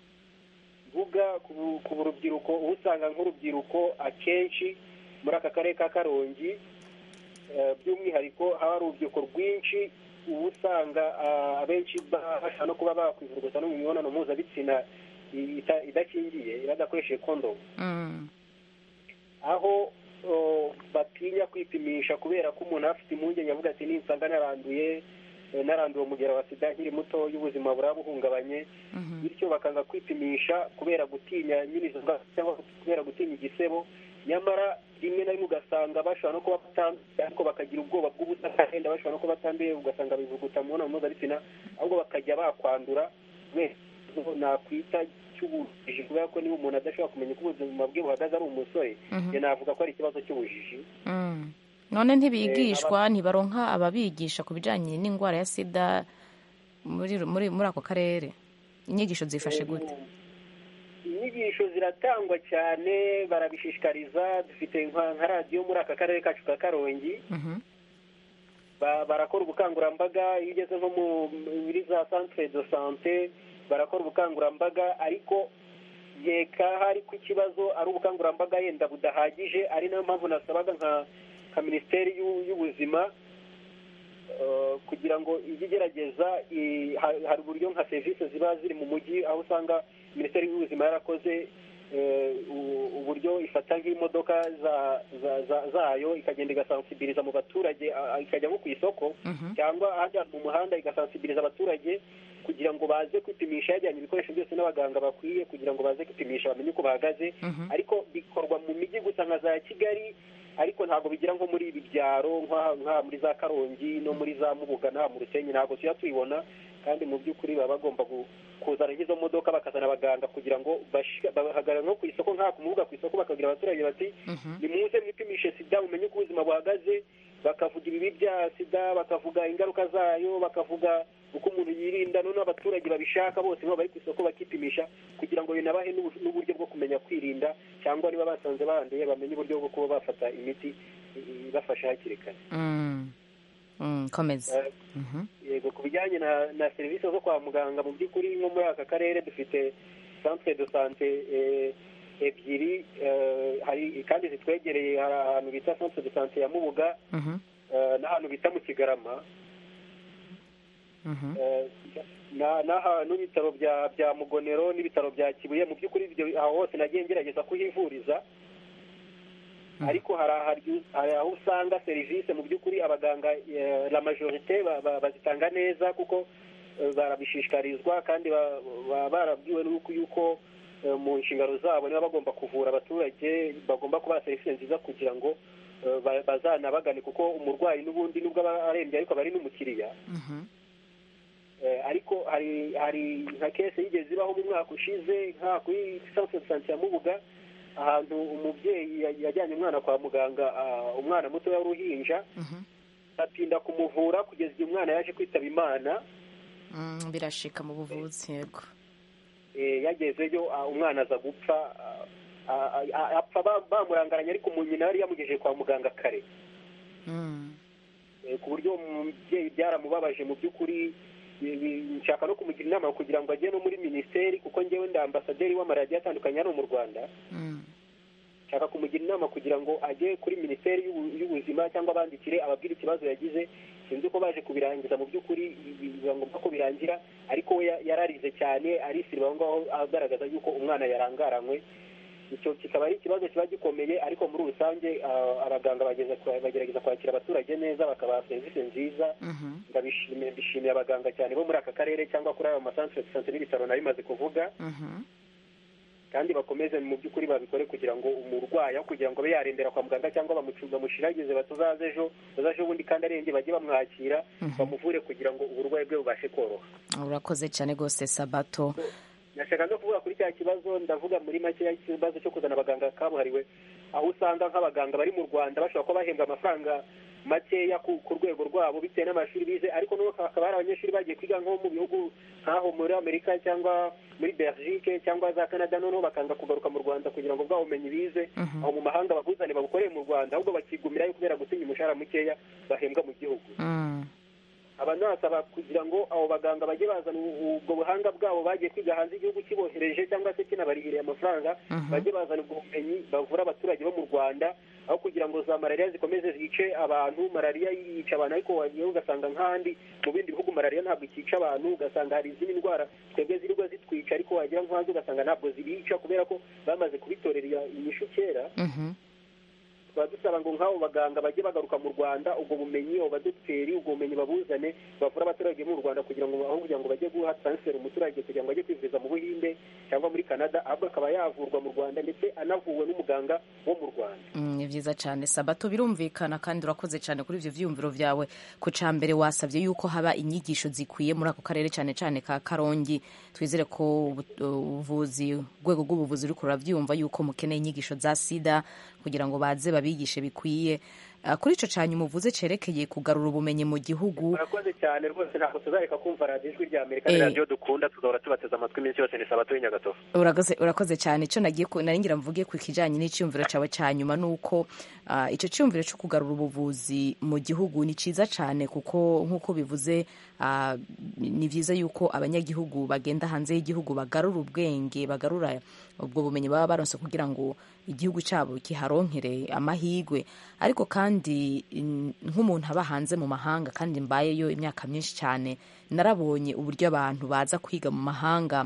mvuga ku bu- ku rubyiruko uba usanga nk'urubyiruko akenshi muri aka karere ka karongi eh, by'umwihariko haba hari urubyiruko rwinshi uba usanga ah, abenshi ba- bashaka no kuba bakwivuguta no mu mibonano mpuzabitsina i- ita- idakingiye badakoresheje kondomu Mm. aho o, batinya kwipimisha kubera ko umuntu aba afite impungenge avuga ati ninsanga naranduye eh, naranduye umugera wa sida nkiri muto y'ubuzima buraba buhungabanye Mhm. bityo bakanga kwipimisha kubera gutinya nyine izo ndwara cyangwa kubera gutinya igisebo nyamara rimwe na rimwe ugasanga bashobora no kuba batanduye ariko bakagira ubwoba bw'ubusa kandi bashobora no kuba batanduye ugasanga bivuguta mu mibonano mpuzabitsina ahubwo bakajya bakwandura kubera ikibazo nakwita cy'ubujiji kubera ko niba umuntu adashobora kumenya uko ubuzima bwe buhagaze ari umusore Mhm. njye navuga ko ari ikibazo cy'ubujiji Mm. none ntibigishwa ntibaronka ababigisha ku bijyanye n'indwara ya sida muri muri muri ako karere inyigisho zifashe gute inyigisho ziratangwa cyane barabishishikariza dufite nka nka radiyo muri aka karere kacu ka karongi Mhm. ba- barakora ubukangurambaga iyo ugeze nko mu- muri za centre de sante barakora ubukangurambaga ariko yeka hari ko ikibazo ari ubukangurambaga yenda budahagije ari nayo mpamvu nasabaga nka nka minisiteri y'u- y'ubuzima eh, kugira ngo ijye igerageza i- ha- hari uburyo nka serivisi ziba ziri mu mujyi aho usanga minisiteri y'ubuzima yarakoze eh, u- uburyo ifata nk'imodoka za- za- za- zayo ikagenda igasansibiriza mu baturage a- a- ikajya nko ku isoko Mhm. cyangwa ahajya mu muhanda igasansibiriza abaturage kugira ngo baze kwipimisha yajyanye ibikoresho byose n'abaganga bakwiye kugira ngo baze kwipimisha bamenye uko bahagaze Mhm. ariko bikorwa mu mijyi gusa nka za kigali ariko ntabwo bigira nko muri ibi byaro nk'aha nk'aha muri za karongi no muri za mubuga n'aha mu rusenyi ntabwo tujya tubibona kandi mu by'ukuri baba bagomba gu- kuzana nk'izo modoka bakazana abaganga kugira ngo bashi- bahagarare nko ku isoko nk'aha ku mubuga ku isoko bakabwira abaturage bati Mhm. nimuze mwipimishe sida mumenye uko ubuzima buhagaze bakavuga ibibi bya sida bakavuga ingaruka zayo bakavuga uko umuntu yirinda noneho abaturage babishaka bose nibo bari ku isoko bakipimisha kugira ngo binabahe n'ubu- n'uburyo bwo kumenya kwirinda cyangwa niba basanze banduye bamenye uburyo bwo kuba bafata imiti i- ibafasha hakiri kare Mm. Mm, komeza Eh, Mhm. yego ku bijyanye na na serivisi zo kwa muganga mu by'ukuri nko muri aka karere dufite centre de sante eh, ebyiri eh, hari kandi zitwegereye hari ahantu bita centre de sante ya mubuga Mhm. eh, n'ahantu bita mu kigarama Mhm. eh, na- n'ahantu n'ibitaro bya bya mugonero n'ibitaro bya kibuye mu by'ukuri ibyo aho hose nagiye ngerageza kuhivuriza ariko hari hari- hari aho usanga serivisi mu by'ukuri abaganga eh, la majorite ba- ba- bazitanga neza kuko eh, barabishishikarizwa kandi ba- baba barabwiwe n'uko yuko eh, mu nshingano zabo niba bagomba kuvura abaturage bagomba kubaha serivisi nziza kugira ngo eh, ba- bazanabagane kuko umurwayi n'ubundi nubwo aba arembye ariko aba ari n'umukiriya Mhm. Eh, ariko hari hari nka kese yigeze ibaho mu mwaka ushize nka kuri centre de santé ya mubuga ahantu umubyeyi ya- yajyanye umwana kwa muganga ah, umwana muto w'uruhinja Mhm. atinda kumuvura kugeza igihe umwana yaje kwitaba imana Mm, birashika mu buvuzi yego eh, yagezeyo ah, umwana aza gupfa ah, ah, ah, apfa ba- bamurangaranye ariko umu- nyina yari yamugejeje kwa muganga kare Mm. Eh, ku buryo umubyeyi byaramubabaje mu by'ukuri eh, bi- nshaka no kumugira inama kugira ngo ajye no muri minisiteri kuko njyewe ndi ambasaderi w'amaradiyo atandukanye hano mu rwanda Mm. nshaka kumugira inama kugira ngo ajye kuri minisiteri y'ubu- y'ubuzima cyangwa abandikire ababwire ikibazo yagize sinzi uko baje kubirangiza mu by'ukuri biba ngombwa ko birangira ariko we ya- yararize cyane arisiriba aho ngaho agaragaza yuko umwana yarangaranywe icyo kikaba ari ikibazo kiba gikomeye ariko muri rusange ah, abaganga bageza kwa- bagerageza kwakira abaturage neza bakabaha serivisi nziza ndabishimiye mbishimiye abaganga cyane bo muri aka karere cyangwa kuri ayo masantere de sante n'ibitaro nari bimaze kuvuga kandi bakomeze mu by'ukuri babikore kugira ngo umurwayi aho kugira ngo abe yarembera kwa muganga cyangwa bamucu- bamushiragize batuzaze ejo bazaje ubundi kandi arembye bajye bamwakira bamuvure kugira ngo uburwayi bwe bubashe koroha urakoze cyane rwose sabato nashaka no kuvuga kuri cya kibazo ndavuga muri make ikibazo cyo kuzana abaganga kabuhariwe aho usanga nk'abaganga bari mu rwanda bashobora kuba bahembwa amafaranga makeya ku ku rwego rwabo bitewe n'amashuri bize ariko n'ubu hakaba hari abanyeshuri bagiye kwiga nko mu bihugu nk'aho muri amerika cyangwa muri belgique cyangwa za canada noneho bakanga kugaruka mu rwanda kugira ngo bwa bumenyi bize aho mu mahanga babuzane babukoreye mu rwanda ahubwo bakigumirayo kubera gutinya umushahara mukeya bahembwa mu gihugu aba nasaba kugira ngo abo baganga bajye bazana ubu- ubwo buhanga bwabo bagiye kwiga hanze igihugu kibohereje cyangwa se kinabarihiriye amafaranga bajye bazana ubwo bumenyi bavura abaturage bo mu rwanda aho kugira ngo za malariya zikomeze zice abantu malariya yica abantu ariko wagiye ugasanga nk'ahandi mu bindi bihugu malariya ntabwo ikica abantu ugasanga hari izindi ndwara twebwe zirirwa zitwica ariko wagira nk'ahanze ugasanga ntabwo zibica kubera ko bamaze kubitorera inyishu kera tukaba dusaba ngo nk'abo baganga bajye bagaruka mu rwanda ubwo bumenyi abo badogiteri ubwo bumenyi babuzane bavura abaturage mu rwanda kugira ngo aho kugira ngo bajye guha transfer umuturage kugira ngo ajye kwivuriza mu buhinde cyangwa muri canada ahubwo akaba yavurwa mu rwanda ndetse anavuwe n'umuganga wo mu rwanda Mm, ni byiza cyane sabato birumvikana kandi urakoze cyane kuri ibyo byiyumviro byawe ku cya mbere wasabye yuko haba inyigisho zikwiye muri ako karere cyane cyane ka karongi twizere ko ubu- ubuvuzi urwego rw'ubuvuzi ruri kurabyumva yuko mukeneye inyigisho za sida kugira ngo baze babigishe bikwiye Ah, kuri icyo cyane umuvuze cyerekeye kugarura ubumenyi mu gihugu murakoze cyane rwose ntabwo tuzareka kumva radiyo ijwi rya amerika ni Eh. radiyo dukunda tuzahora tubateze amatwi iminsi yose ni sabato y'inyagatovu urakoze urakoze cyane icyo nagiye ku- nari ngira mvuge ku kijyanye n'icyumviro cyawe cya nyuma ni uko ah, icyo cyumviro cyo kugarura ubuvuzi mu gihugu ni cyiza cyane kuko nk'uko bivuze ah, ni byiza yuko abanyagihugu bagenda hanze y'igihugu bagarura ubwenge bagarura ubwo bumenyi baba baronse kugira ngo igihugu cyabo kiharonkere amahirwe ariko kandi mm, nk'umuntu aba hanze mu mahanga kandi mbayeyo imyaka myinshi cyane narabonye uburyo abantu baza kwiga mu mahanga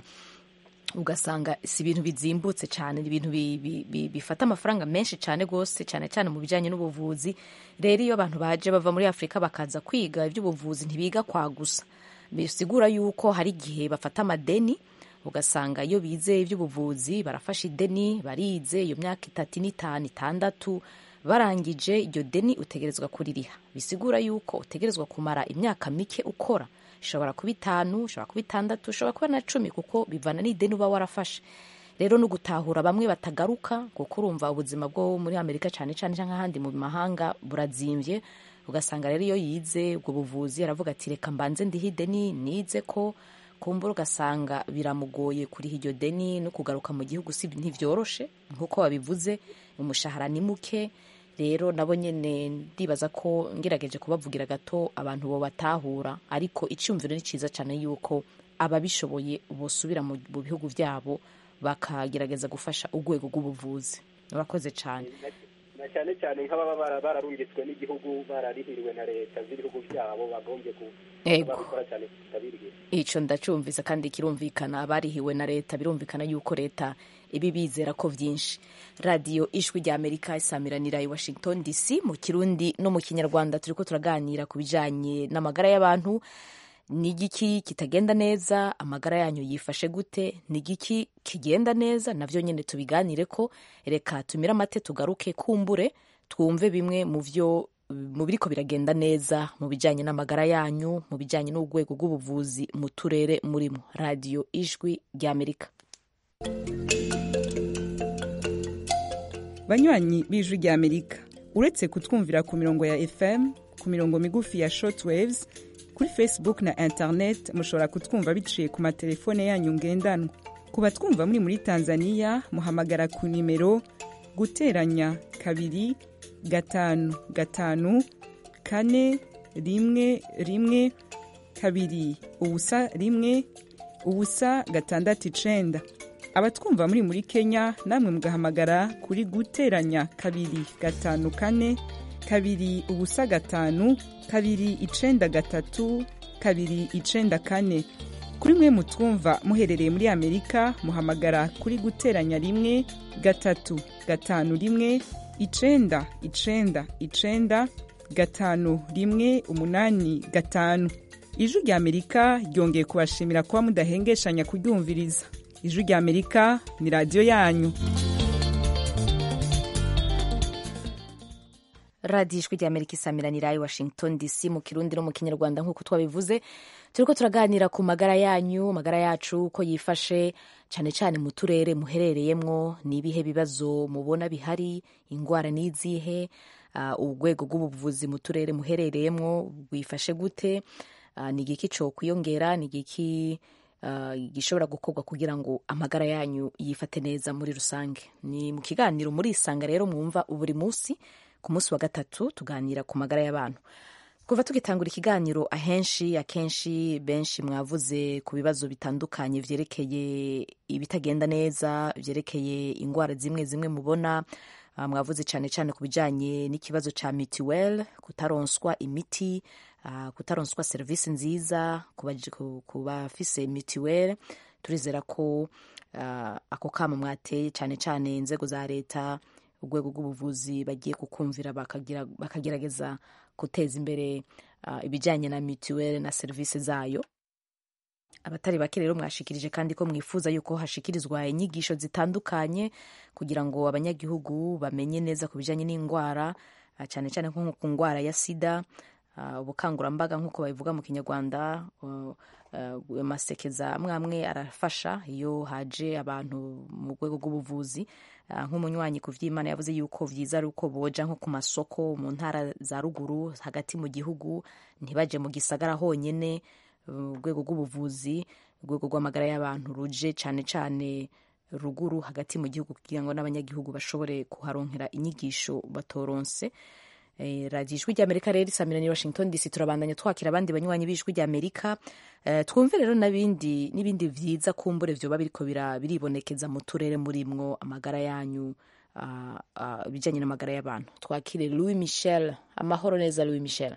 ugasanga si ibintu bizimbutse cyane ni ibintu bi- bi- bi- bifata amafaranga menshi cyane rwose cyane cyane mu bijyanye n'ubuvuzi rero iyo abantu baje bava muri afurika bakaza kwiga iby'ubuvuzi ntibiga kwa gusa bisigura yuko hari igihe bafata amadeni ugasanga iyo bize iby'ubuvuzi barafashe ideni barize iyo myaka itatu n'itanu itandatu barangije iryo deni utegerezwa kuririha bisigura yuko utegerezwa kumara imyaka mike ukora ishobora kuba itanu ishobora kuba itandatu ishobora kuba na cumi kuko bivana n'ideni uba warafashe rero no gutahura bamwe batagaruka kuko urumva ubuzima bwo muri amerika cyane cyane cyangwa ahandi mu mahanga burazimbye ugasanga rero iyo yize ubwo buvuzi aravuga ati reka mbanze ndihe ideni nize ko kumbura ugasanga biramugoye kuriha iryo deni no kugaruka mu gihugu si ntibyoroshe nk'uko babivuze umushahara ni muke rero nabo nyine ndibaza ko ngerageje kubavugira gato abantu bo batahura ariko icyumviro ni cyiza cyane yuko ababishoboye bosubira mu mu bihugu byabo bakagerageza gufasha urwego rw'ubuvuzi urakoze cyane na cyane cyane nk'ababa bara- bararungitswe n'igihugu bararihiriwe na leta z'ibihugu byabo bagombye Yego. babikora cyane kutabirihira icyo ndacyumvise kandi kirumvikana abarihiwe na leta birumvikana yuko leta ibi bizera ko byinshi radiyo ijwi rya amerika isamiranira i washington dc mu kirundi no mu kinyarwanda turi ko turaganira ku bijyanye n'amagara y'abantu ni igiki kitagenda neza amagara yanyu yifashe gute ni igiki kigenda neza nabyo nyine tubiganire ko reka tumire amate tugaruke kumbure twumve bimwe mu byo mu biriko biragenda neza mu bijyanye n'amagara yanyu mu bijyanye n'urwego rw'ubuvuzi mu turere murimo radiyo ijwi ry'amerika banywanyi b'ijwi ry'amerika uretse kutwumvira ku mirongo ya fm ku mirongo migufi ya shortwaves kuri facebook na internet mushobora kutwumva biciye ku matelefone yanyu ngendanwa ku batwumva muri muri tanzania muhamagara ku nimero guteranya kabiri gatanu gatanu kane rimwe rimwe kabiri ubusa rimwe ubusa gatandatu icenda abatwumva muri muri kenya namwe mugahamagara kuri guteranya kabiri gatanu kane kabiri ubusa gatanu kabiri icenda gatatu kabiri icenda kane kuri mwe mutwumva muherereye muri amerika muhamagara kuri guteranya rimwe gatatu gatanu rimwe icenda icenda icenda gatanu rimwe umunani gatanu ijwi rya amerika ryongeye kubashimira kuba mudahengeshanya kuryumviriza ijwi rya amerika ni radiyo yanyu radiyo ijwi rya amerika isamiranira i washington dc mu kirundi no mu kinyarwanda nk'uko twabivuze turiko turaganira ku magara yanyu magara yacu uko yifashe cyane cyane mu turere muherereyemwo ni ibihe bibazo mubona bihari ingwara n'izihe uh, urwego rw'ubuvuzi mu turere muherereyemwo bwifashe gute uh, ni igiki co kwiyongera ni igiki uh, gishobora gukorwa kugira ngo amagara yanyu yifate neza muri rusange ni mu kiganiro muri isanga rero mwumva buri munsi ku munsi wa gatatu tuganira ku magara y'abantu kuva tugitangura ikiganiro ahenshi akenshi benshi mwavuze ku bibazo bitandukanye vyerekeye ibitagenda neza vyerekeye ingwara zimwe zimwe mubona uh, mwavuze cyane cyane ku bijanye n'ikibazo ca mituel kutaronswa imiti uh, kutaronswa serivisi nziza ku bafise mituel turizera ko uh, ako kama mwateye cyane cyane inzego za leta urwego rw'ubuvuzi bagiye kukumvira bakagerageza guteza imbere uh, ibijyanye na mituweli na serivisi zayo abatari bake rero mwashikirije kandi ko mwifuza yuko hashikirizwa inyigisho zitandukanye kugira ngo abanyagihugu bamenye neza ku bijyanye n'indwara uh, cyane cyane nko ku ndwara ya sida uh, ubukangurambaga nk'uko babivuga mu kinyarwanda amasekeza amwe amwe arafasha iyo haje abantu mu rwego rw'ubuvuzi nk'umunywanyi ku vy'imana yavuze yuko vyiza ari uko boja nko ku masoko mu ntara za ruguru hagati mu gihugu ntibaje mu gisagara honyene urwego rw'ubuvuzi urwego rw'amagara y'abantu ruje cane cane ruguru hagati mu gihugu kugira ngo n'abanyagihugu bashobore kuharonkera inyigisho batoronse Eh, radiyo ijwi ry'amerika rero isamirani washington dc turabandanya twakira abandi banywanyi b'ijwi ry'amerika eh, twumve rero n'ibindi n'ibindi vyiza kumbure vyoba biriko biribonekeza mu turere murimwo amagara yanyu uh, uh, bijanye n'amagara y'abantu twakire louis michel amahoro neza louis michel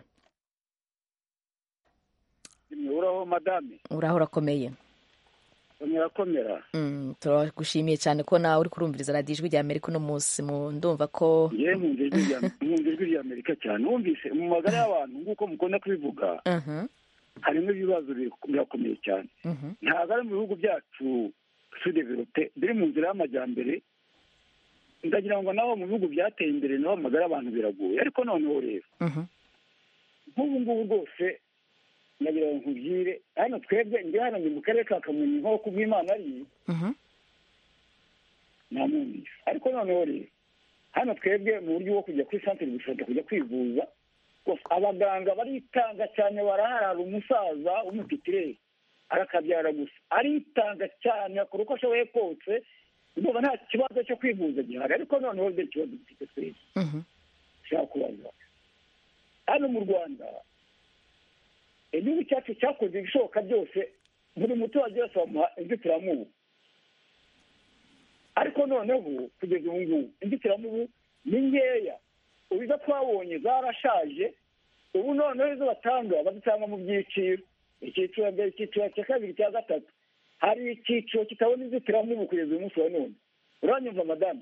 uraho madame uraho urakomeye urakomera mm, turagushimiye cyane ko nawe uri kurumviriza radiyo ijwi ry'amerika uno munsi ndumva ko ye nkunda ijwi ry'amerika cyane wumvise mu magara y'abantu nk'uko mukunda kubivuga harimo ibibazo birakomeye cyane ntabwo ari mu bihugu byacu sudevelope biri mu nzira y'amajyambere ndagira ngo naho mu bihugu byateye imbere naho amagara y'abantu biragoye ariko noneho rero nk'ubu ngubu rwose nagira ngo nkubwire hano twebwe njye hano ni mu karere ka kamonyi nko ku bw'imana ari namwumvise ariko noneho rero hano twebwe mu buryo bwo kujya kuri santere gushaka kujya kwivuza abaganga baritanga cyane baraharara umusaza w'umutitireri arakabyara gusa aritanga cyane akora uko ashoboye kose ndumva nta kibazo cyo kwivuza gihari ariko noneho dore ikibazo dufite twese ushaka kubaza hano mu rwanda igihugu cyacu cyakoze ibishoboka byose buri muturage wese bamuha inzitiramubu ariko noneho kugeza ubu ngubu inzitiramubu ni nkeya ubiza twabonye zarashaje ubu noneho izo batanga bazitanga mu byiciro icyiciro mbere icyiciro cya kabiri cya gatatu hari icyiciro kitabona inzitiramubu kugeza uyu munsi wa none uranyumva madamu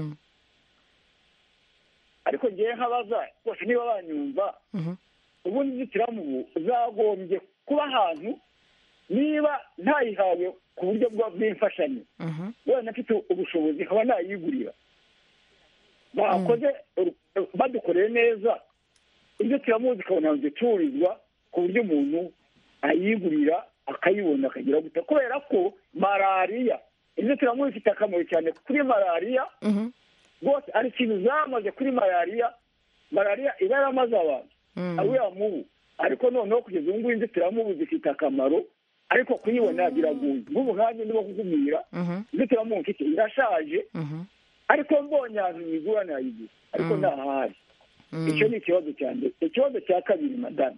ariko ngewe nkabaza bose niba banyumva ubundi inzitiramubu zagombye kuba ahantu niba ntayihawe ku buryo bw'imfashanyo wenda mfite ubushobozi nkaba nayigurira bakoze badukoreye neza inzitiramubu zikabona zicururizwa ku buryo umuntu ayigurira akayibona akagira guta kubera ko malariya inzitiramubu ifite akamaro cyane kuri malariya rwose ari ikintu zamaze kuri malariya malariya iba yaramaze abantu ariya mubu ariko noneho kugeza ubu ngubu inzitiramubu zifite akamaro ariko kuyibona biragoye nk'ubu nkanjye ndimo kukubwira inzitiramubu mfite irashaje ariko mbonye ahantu nyigura nayigura ariko ntahari icyo ni ikibazo cya mbere ikibazo cya kabiri madamu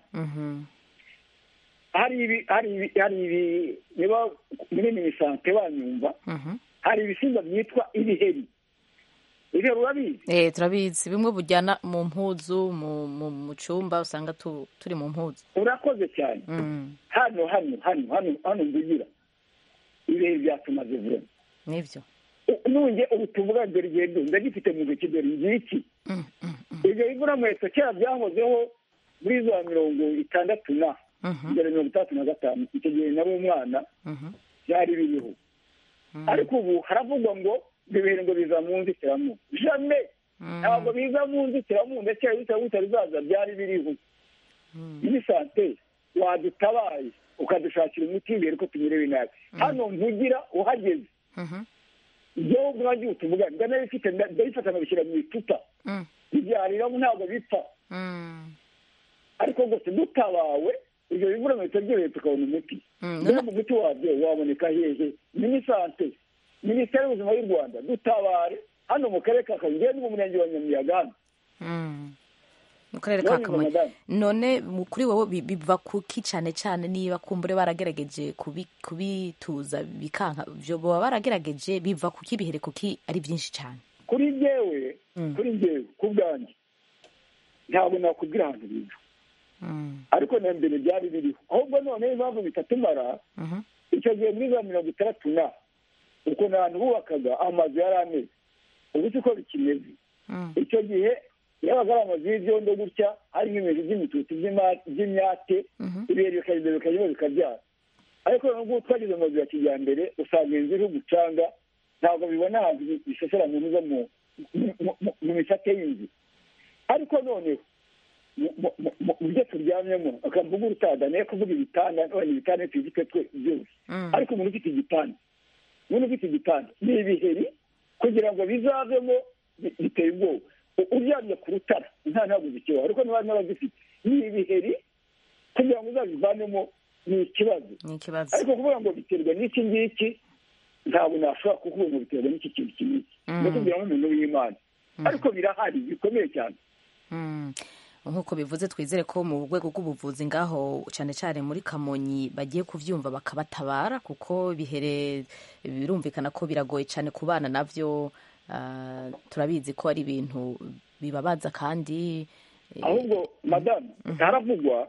hari ibi hari ibi hari ibi niba muri minisante banyumva hari ibisimba byitwa ibiheri ibyo urabizi eh turabizi bimwe bujyana mu mpuzu mu mu mu cyumba usanga tu, turi mu mpuzu urakoze cyane mm. hano hano hano hano hano mvugira ibihe byatumaze vuba nivyo nunge ubu tuvuga dore igihe ndo ndagifite mu ntoki dore ngiki ibyo biguramweto kera byahozeho muri za mirongo itandatu na mbere mirongo itandatu na gatanu icyo gihe nari umwana byari biriho ariko ubu haravugwa ngo ibintu ngo biza mu nzitiramubu jame ntabwo biza mu nzitiramubu ndetse bitari bizaza byari biriho muri sante wadutabaye ukadushakira umuti imbere ko tumerewe nabi hano mvugira uhageze ibyo ubwagiye utuvuga ndanabifite ndabifata nkabishyira mu icupa ibyariramo ntabwo bipfa ariko rwose dutabawe ibyo bivuramutse byoroheye tukabona umuti mbega umuti wabyo waboneka hehe minisante minisiteri y'ubuzima y'u rwanda dutabare hano mu karere ka kamonyi ni mu murenge wa nyamiyaga hano mu karere ka kamonyi none kuri wowe biva kuki cyane cyane niba kumbure baragerageje kubituza bikanka byo baba baragerageje biva kuki bihere kuki ari byinshi cyane kuri njyewe kuri njyewe ku bwanjye ntabwo nakubwira ahantu biva ariko na mbere byari biriho ahubwo noneho impamvu bitatumara icyo gihe muri za mirongo itandatu na ukuntu ahantu bubakaga amazu yari ameze ubu si ko bikimeze icyo gihe yabaga ari amazu y'ibyondo gutya harimo ibintu by'imitutu by'imyate ibihe bikagenda bikajya bikabyara ariko nubwo twageze mu mazu ya kijyambere usanga inzu iriho umucanga ntabwo bibona ahantu bisesera mu nzu mu misate y'inzu ariko noneho mu byo turyamyemo akamvuga urutada nayo kuvuga ibitanda none ibitanda tubifite twe byose ariko umuntu ufite igitanda umuntu ufite igitanda ni ibiheri kugira ngo bizavemo biteye ubwoba uryamye ku rutara nta ntabwo zikibaho ariko niba n'abazifite ni ibiheri kugira ngo uzabivanemo ni ikibazo ariko kuvuga ngo biterwa n'iki ngiki ntabwo nashobora kukuvuga ngo biterwa n'iki kintu iki ngiki ndakubwira nk'umuntu w'imana ariko birahari bikomeye cyane nk'uko bivuze twizere ko mu rwego rw'ubuvuzi ngaho cyane cyane muri kamonyi bagiye kubyumva bakabatabara kuko bihere birumvikana ko biragoye cyane ku bana nabyo turabizi ko ari ibintu bibabaza kandi ahubwo madamu haravugwa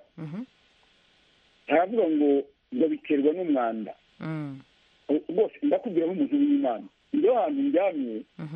haravuga ngo ngo biterwa n'umwanda rwose ndakubwira nk'umuntu w'imana iyo hantu ndyamye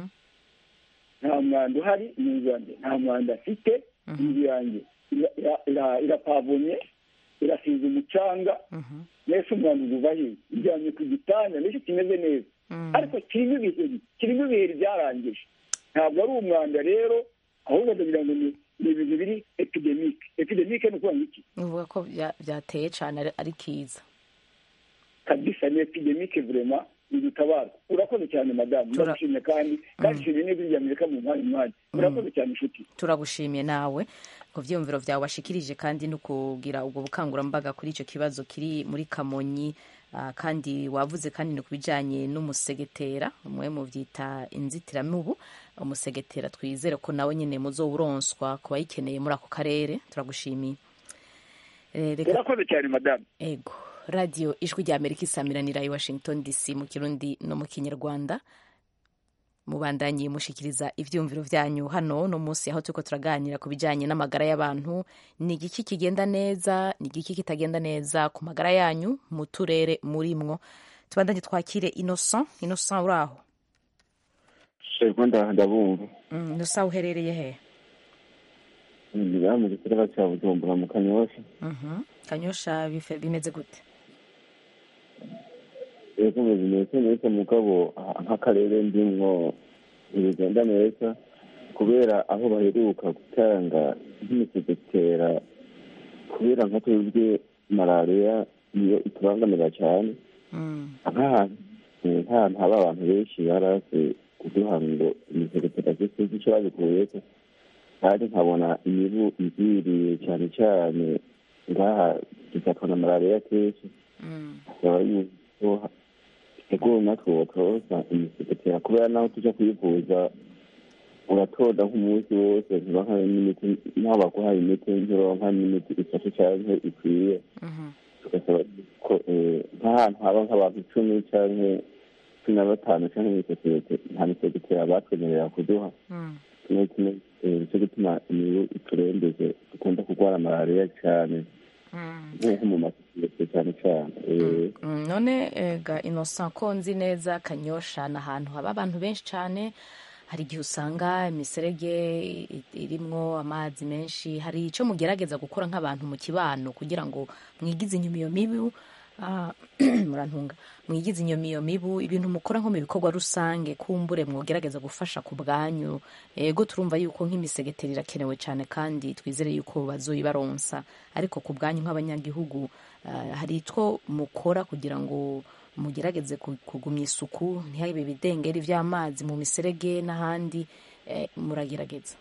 nta mwanda uhari mu nzu yanjye nta mwanda afite inzu yanjye irapavomye irasize umucanga mbese umwanda uva hehe iryamye ku gitanda mbese kimeze neza ariko kirimo ibiheri kirimo ibiheri byarangije ntabwo ari umwanda rero ahubwo ndagira ngo ni ibintu biri epidemike epidemike ni ukuvuga iki ni ukuvuga ko byateye cyane ari kiza kabisa ni epidemike vurema idutabaza urakoze cyane madamu ndagushimye kandi kandi nshimiye n'ijwi rya amerika mu mwanya mwanya urakoze cyane inshuti turagushimiye nawe ku byiyumviro byawe washikirije kandi no kugira ubwo bukangurambaga kuri icyo kibazo kiri muri kamonyi kandi wavuze kandi ni ku bijyanye n'umusegetera umwe mu byita inzitiramubu umusegetera twizere ko nawe nyine muzowuronswa ku bayikeneye muri ako karere turagushimiye urakoze cyane madamu ego radiyo ijwi rya amerika isamiranira i washington dc mu kirundi no mu kinyarwanda mubandanye mushikiriza ibyumviro byanyu hano no munsi aho turiko turaganira ku bijyanye n'amagara y'abantu ni igiki kigenda neza ni igiki kitagenda neza ku magara yanyu mu turere murimwo tubandanye twakire innocent innocent uri aho ndabumva innocent uherereye he mu gisagara cya bujumbura mu kanyosha kanyosha bimeze gute ego bimeze neza mugabo nk'akarere ndimwo ntibigenda neza kubera aho baheruka gutanga nk'imisegetera kubera nka twebwe malariya niyo itubangamira cyane nk'ahantu nk'ahantu haba abantu benshi baraze kuduha ngo imisegetera zose icyo babikuyeko kandi nkabona imibu iziriye cyane cyane ngaha dufatwa na malariya kenshi akaba yuko ego natwe wotoza imisegetera kubera naho tujya kwivuza uratoda nk'umunsi wose ntibaha n'imiti naho baguhaye imiti ntironka n'imiti ifashe cyangwa ikwiye tugasaba ko nk'ahantu haba nk'abantu icumi cyangwa cumi na batanu cyangwa imisosiyete nta misegetera batwemerera kuduha kimwe kimwe nicyo gituma imibu iturembeje dukunda kurwara malariya cyane nko mu masosiyete cyane cyane none ga innocent ko nzi neza kanyosha ni ahantu haba abantu benshi cyane hari igihe usanga imiserege irimwo amazi menshi hari icyo mugerageza gukora nk'abantu mu kibano kugira ngo mwigize inyuma iyo mibu murantunga mwigize inyuma iyo mibu ibintu mukora nko mu bikorwa rusange kumbure mwogerageza gufasha ku bwanyu ego turumva yuko nk'imisegeteri irakenewe cyane kandi twizere yuko bazoyibaronsa ariko ku bwanyu nk'abanyagihugu hari two mukora kugira ngo mugerageze kugumya isuku ntihabe ibidengeri by'amazi mu miserege n'ahandi muragerageza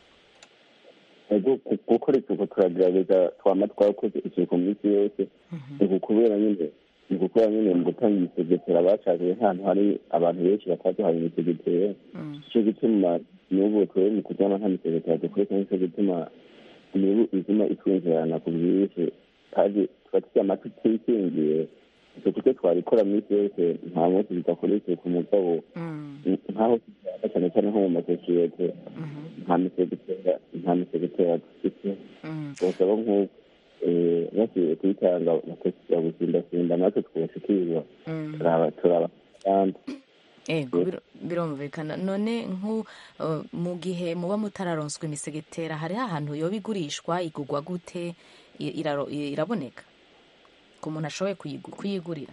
gukora isuku turagerageza twama twakoze isuku minsi yose ni ukubera nyine ni ukubera nyine mu gutanga imisegetera bacaje nk'ahantu hari abantu benshi bataduhaye imisegetera nicyo gituma n'ubu twebwe mu kuryama nta misegetera dukoresha nicyo gituma imibu izima itwinjirana ku bwinshi kandi tuba turyama tutikingiye isuku cyo twabikora minsi yose nta munsi tudakora isuku mugabo nk'aho tujyana cyane cyane nko mu masosiyete nta misegetera nta misegetera dufite basaba nk'uko basubiye kuyitanga bakashyira gusindasinda natwe twashikirwa turaba kandi ego birumvikana none nku mu gihe muba mutararonswa imisegetera hariho ahantu yoba igurishwa igurwa gute iraboneka ku muntu ashoboye kuyigurira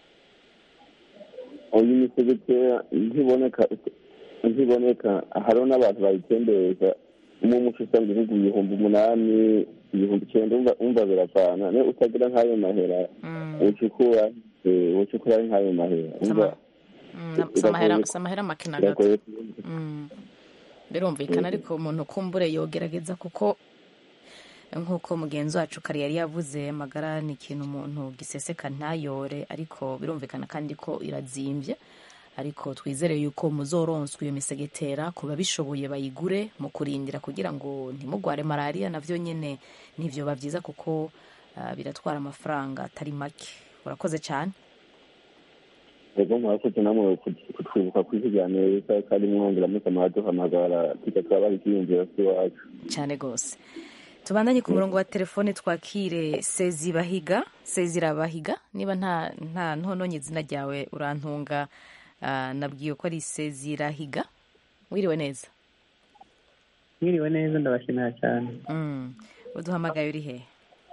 uyu misegetera ntiboneka ntiboneka hariho n'abantu bayitembereza umwe umuco usanga ibihugu ibihumbi umunani ibihumbi icyenda umva biravana niyo utagira nk'ayo mahera ucukura ucukura nk'ayo mahera umva si amahera make na gato birumvikana ariko umuntu kumbure yogerageza kuko nk'uko mugenzi wacu kare yari yavuze amagara ni ikintu umuntu giseseka ntayore ariko birumvikana kandi ko irazimbye ariko twizere yuko muzoronswa iyo misegetera ku babishoboye bayigure mu kurindira kugira ngo ntimugware malariya nabyo nyine ntibyo byiza kuko biratwara amafaranga atari make urakoze cyane rero murakoze namwe kutwibuka kwizigamira neza kandi mwongera musamara duhamagara tujya turabaha icyiyumviro cy'iwacu cyane rwose tubandanye ku murongo wa telefone twakire sezirabahiga sezirabahiga niba nta nta ntononye izina ryawe urantunga nabwiwe ko ari sezirahiga wiriwe neza mwiriwe neza ndabashimira cyane uduhamagaye uri he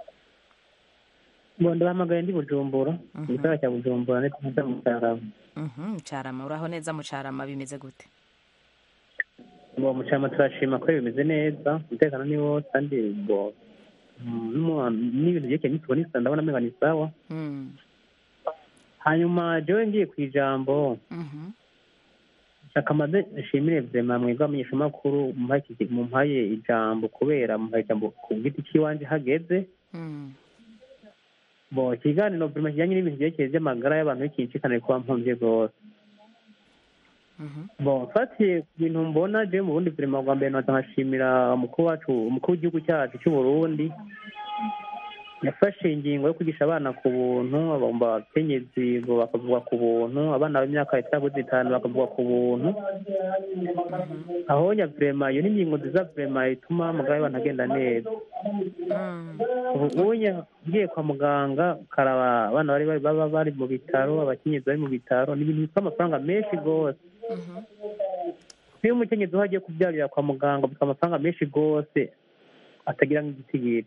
ngo ndabahamagaye ndi bujumbura mu gisagara cya bujumbura ndetse neza mu cyarama mucarama uraho neza mucarama bimeze gute ngo mucarama turashima ko bimeze neza umutekano ni wose kandi ngo n'ibintu byerekeye n'isuku n'isuku ndabona amenga ni sawa hanyuma jewe ngiye ku ijambo shaka maze nshimire vema mwebwe abamenyeshamakuru mumpaye ijambo kubera mumpaye ijambo ku giti cy'iwanje hageze bo ikiganiro vema kijyanye n'ibintu byerekeye by'amagara y'abantu bikinshikana kuba mpumbye rwose bo mfatiye ku bintu mbona jewe mu bundi vurema bwa mbere nota nkashimira umukuru wacu umukuru w'igihugu cyacu cy'u Burundi yafashe ingingo yo kwigisha abana ku buntu abakenyezi bakavugwa ku buntu abana b'imyaka itaguze itanu bakavugwa ku buntu aho nyavurema iyo ni ingingo nziza vurema ituma amagara y'abantu agenda neza ubu ngiye kwa muganga karaba abana bari baba bari mu bitaro abakenyezi bari mu bitaro ni ibintu bifite amafaranga menshi rwose iyo umukenyezi uho agiye kubyarira kwa muganga bifite amafaranga menshi rwose atagira nk'igitigiri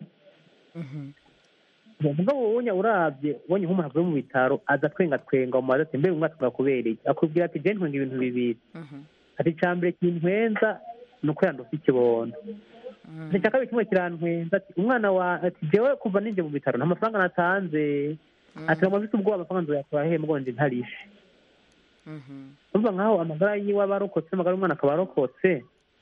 mugabo wowe urabye ubonye nk'umuntu avuye mu bitaro aza twenga twenga umubaza ati mbere umwaka tugakubera iki akubwira ati jeni ntwenga ibintu bibiri ati icya mbere kintwenza ni uko yandose ikibondo icya kabiri kimwe kirantwenza ati umwana wa ati jewe kuva ninjye mu bitaro nta mafaranga natanze ati ngo mfite ubwoba amafaranga nzoyakura hehe mugonje ntarishe urumva nkaho amagara yiwe aba arokotse amagara y'umwana akaba arokotse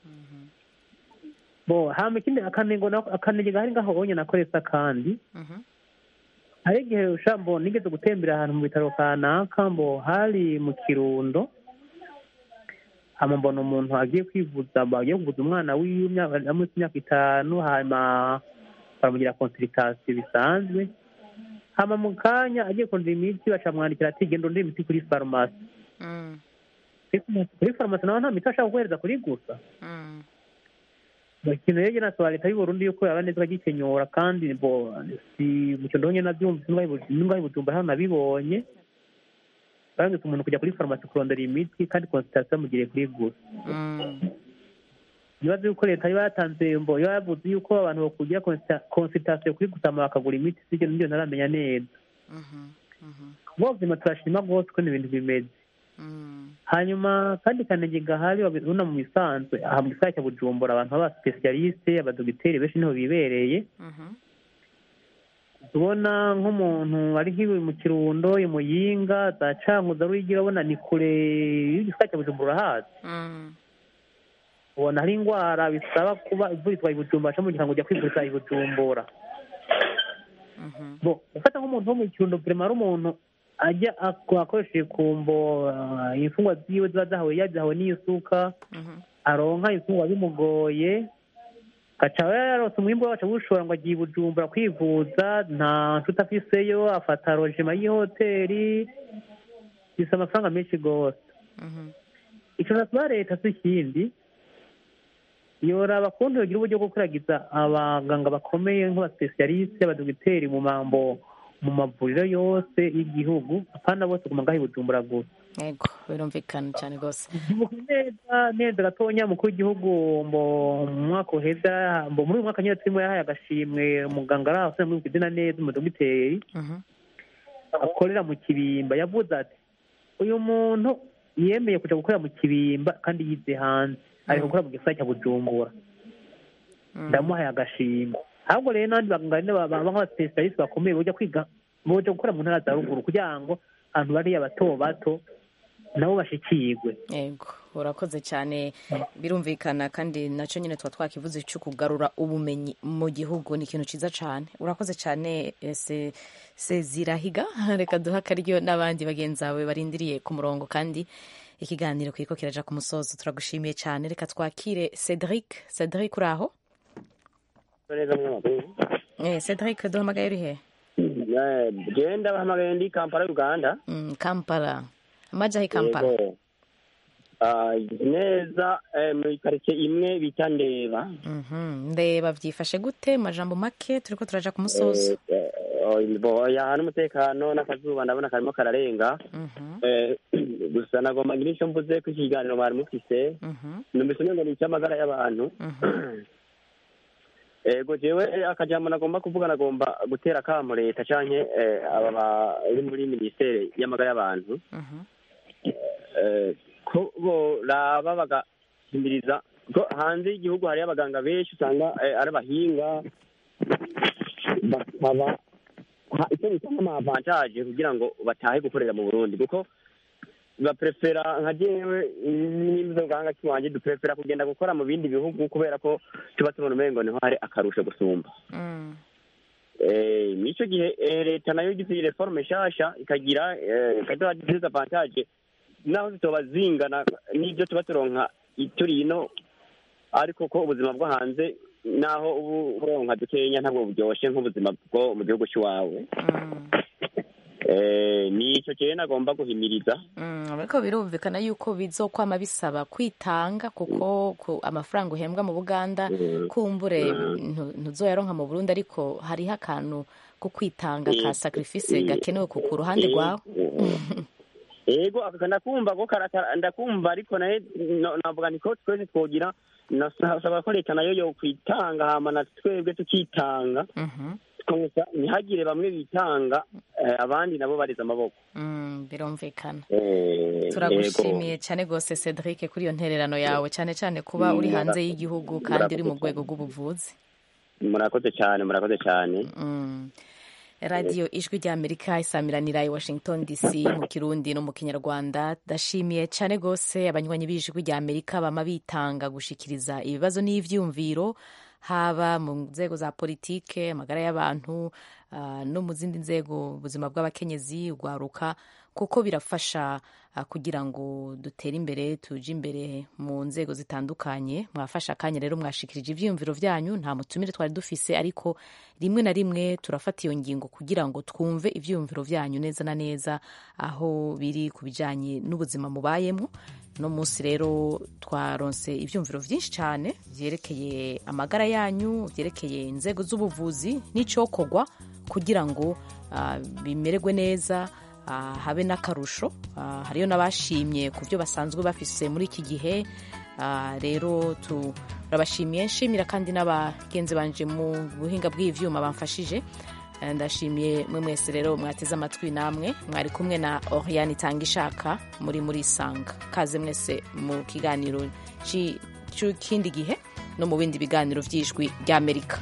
bo hama ikindi akanengo akanenge gahari ngaho onye nakoresa kandi hari igihe ushambo nigeze gutembera ahantu mu bitaro kanaka mbo hari mu kirundo hama mbona umuntu agiye kwivuza agiye kuvuza umwana wiwe munsi imyaka itanu hanyuma baramugira konsiritasiyo bisanzwe hama mu kanya agiye kundira imiti bacamwandikira ati genda undira imiti kuri farumasi kuri farumasi naho nta miti bashaka guhereza kuri gusa ikintu rero nasaba leta y'u Burundi yuko yaba neza igikenyura kandi bo si mu kintu nyine nabyumvise n'ingahe bujumba hano nabibonye barangije umuntu kujya kuri farumasi kurondera imiti kandi konsitatasiyo amugiriye kuri gusa ibibazo yuko leta iba yatanze mbo iba yavuze yuko abantu bakugira konsitatasiyo kuri gusama bakagura imiti sibyo nibyo ntaramenya neza mu buzima turashima rwose uko ibintu bimeze hanyuma kandi kanege gahari babona mu bisanzwe aha mu gisagara cya bujumbura abantu baba spesialiste abadogiteri benshi niho bibereye tubona nk'umuntu ari nk'iwe mu kirundo i muyinga za cankuza ruyigira abona ni kure y'igisagara cya bujumbura urahazi ubona hari indwara bisaba kuba ivurizwa i bujumbura cyangwa mu gihe ujya kwivuriza i bujumbura ufata nk'umuntu wo mu kirundo vrema ari umuntu ajya akoresheje kumbo imfungwa ziwe ziba zahawe yazihawe n'isuka aronka imfungwa bimugoye gaca yarose umwimbu we waca gushora ngo agiye i bujumbura kwivuza nta nshuti afiseyo afata rojima y'ihoteli bisa amafaranga menshi rwose icyo nasaba leta si ikindi yoraba kuntu yogira uburyo bwo kuragiza abaganga bakomeye nk'abasipesialiste abadogiteri mu mambo mu mavuriro yose y'igihugu apana bose guma ngaho i bujumbura gusa yego birumvikana cyane rwose neza neza gatonya mukuru w'igihugu mu mwaka uheza muri uyu mwaka nyine turimo yahaye agashimwe umuganga ari aho muri izina neza umudogiteri akorera mu kibimba yavuze ati uyu muntu yemeye kujya gukorera mu kibimba kandi yize hanze ari gukora mu gisagara cya bujumbura ndamuhaye agashimwe ahubwo rero n'abandi baganga baba nk'abasipesialiste bakomeye bajya kwiga bajya gukora mu ntara za ruguru kugira ngo abantu bariya bato bato nabo bashikirwe yego urakoze cyane birumvikana kandi nacyo nyine tuba twakivuze cyo kugarura ubumenyi mu gihugu ni ikintu cyiza cyane urakoze cyane sezirahiga reka duha akaryo n'abandi bagenzi bawe barindiriye ku murongo kandi ikiganiro kiriko kiraja ku musozo turagushimiye cyane reka twakire cedric cedric uri aho cedric duhamagaye uri he genda bahamagaye ndi kampala uganda kampala amaja he kampala neza muri karitsiye imwe bita ndeba ndeba byifashe gute majambo make turiko turaja ku musozo yaha n'umutekano n'akazuba ndabona karimo kararenga gusa nagomba ngira icyo mvuze ko iki kiganiro mwari mufise numvise umengo ni icy'amagara y'abantu ego jewe akajambo nagomba kuvuga nagomba gutera akamo leta canke aba bari muri minisiteri y'amagara y'abantu ko boraba bagahimiriza ko hanze y'igihugu hariyo abaganga benshi usanga ari abahinga bakaba icyo bita nk'amavantaje kugira ngo batahe gukorera mu burundi kuko baprefera nka jewe n'imzo ganga kiwanje duprefera kugenda gukora mu bindi bihugu kubera ko tuba tubona umengo niho hari akarusho gusumba eh nico gihe leta nayo igize reforme nshasha ikagira ikaduha disavantage naho zitoba zingana n'ibyo tuba turonka turi ino ariko ko ubuzima bwo hanze naho ubu uronka dukenya ntabwo buryoshe nk'ubuzima bwo mu gihugu cy'iwawe nicyo cyane nagomba guhimiriza ariko birumvikana yuko bizokwama bisaba kwitanga kuko amafaranga uhembwa mu buganda kumbure ntuzoyaronka mu burundi ariko hariho akantu ko kwitanga ka sacrifice gakenewe ku ruhande rwawe yego ndakumva ko ndakumva ariko nawe navuga ni ko twese twogira nasaba ko leta nayo yo kwitanga hama na twebwe tukitanga gusa ntihagire bamwe bitanga abandi nabo bariza amaboko birumvikana turagushimiye cyane rwose cedric kuri iyo ntererano yawe cyane cyane kuba uri hanze y'igihugu kandi uri mu rwego rw'ubuvuzi murakoze cyane murakoze cyane radiyo ijwi ry'amerika isamiranira i washington dc mu kirundi no mu kinyarwanda ndashimiye cyane rwose abanywanyi b'ijwi ry'amerika bama bitanga gushikiriza ibibazo n'ibyumviro haba mu nzego za politike amagara y'abantu ah, no mu zindi nzego ubuzima bw'abakenyezi ugwaruka kuko birafasha ah, kugira ngo dutere imbere tuje imbere mu nzego zitandukanye mwafashe akanya rero mwashikirije ivyiyumviro vyanyu nta mutumire twari dufise ariko rimwe na rimwe turafata iyo ngingo kugira ngo twumve ivyiyumviro vyanyu neza na neza aho biri ku bijanye n'ubuzima mubayemo no munsi rero twaronse ivyumviro vyinshi cyane vyerekeye amagara yanyu vyerekeye inzego z'ubuvuzi n'icokorwa kugira ngo ah, bimererwe neza ah, habe n'akarusho Ah, hariyo n'abashimye ku byo basanzwe bafise muri iki gihe Ah, rero turabashimiye nshimira kandi n'abagenzi banje mu buhinga bw'ivyuma bamfashije Eh, ndashimiye mwe mwese rero mwateze amatwi namwe mwari kumwe na Oriane itanga ishaka muri muri sanga kaze mwese mu kiganiro ci- c'ikindi gihe no mu bindi biganiro vy'ijwi ry'Amerika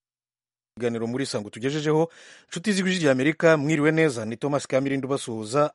ibiganiro muri sango tugejejeho inshuti z'ijwi ry'amerika mwiriwe neza ni thomas kamirindi ubasuhuza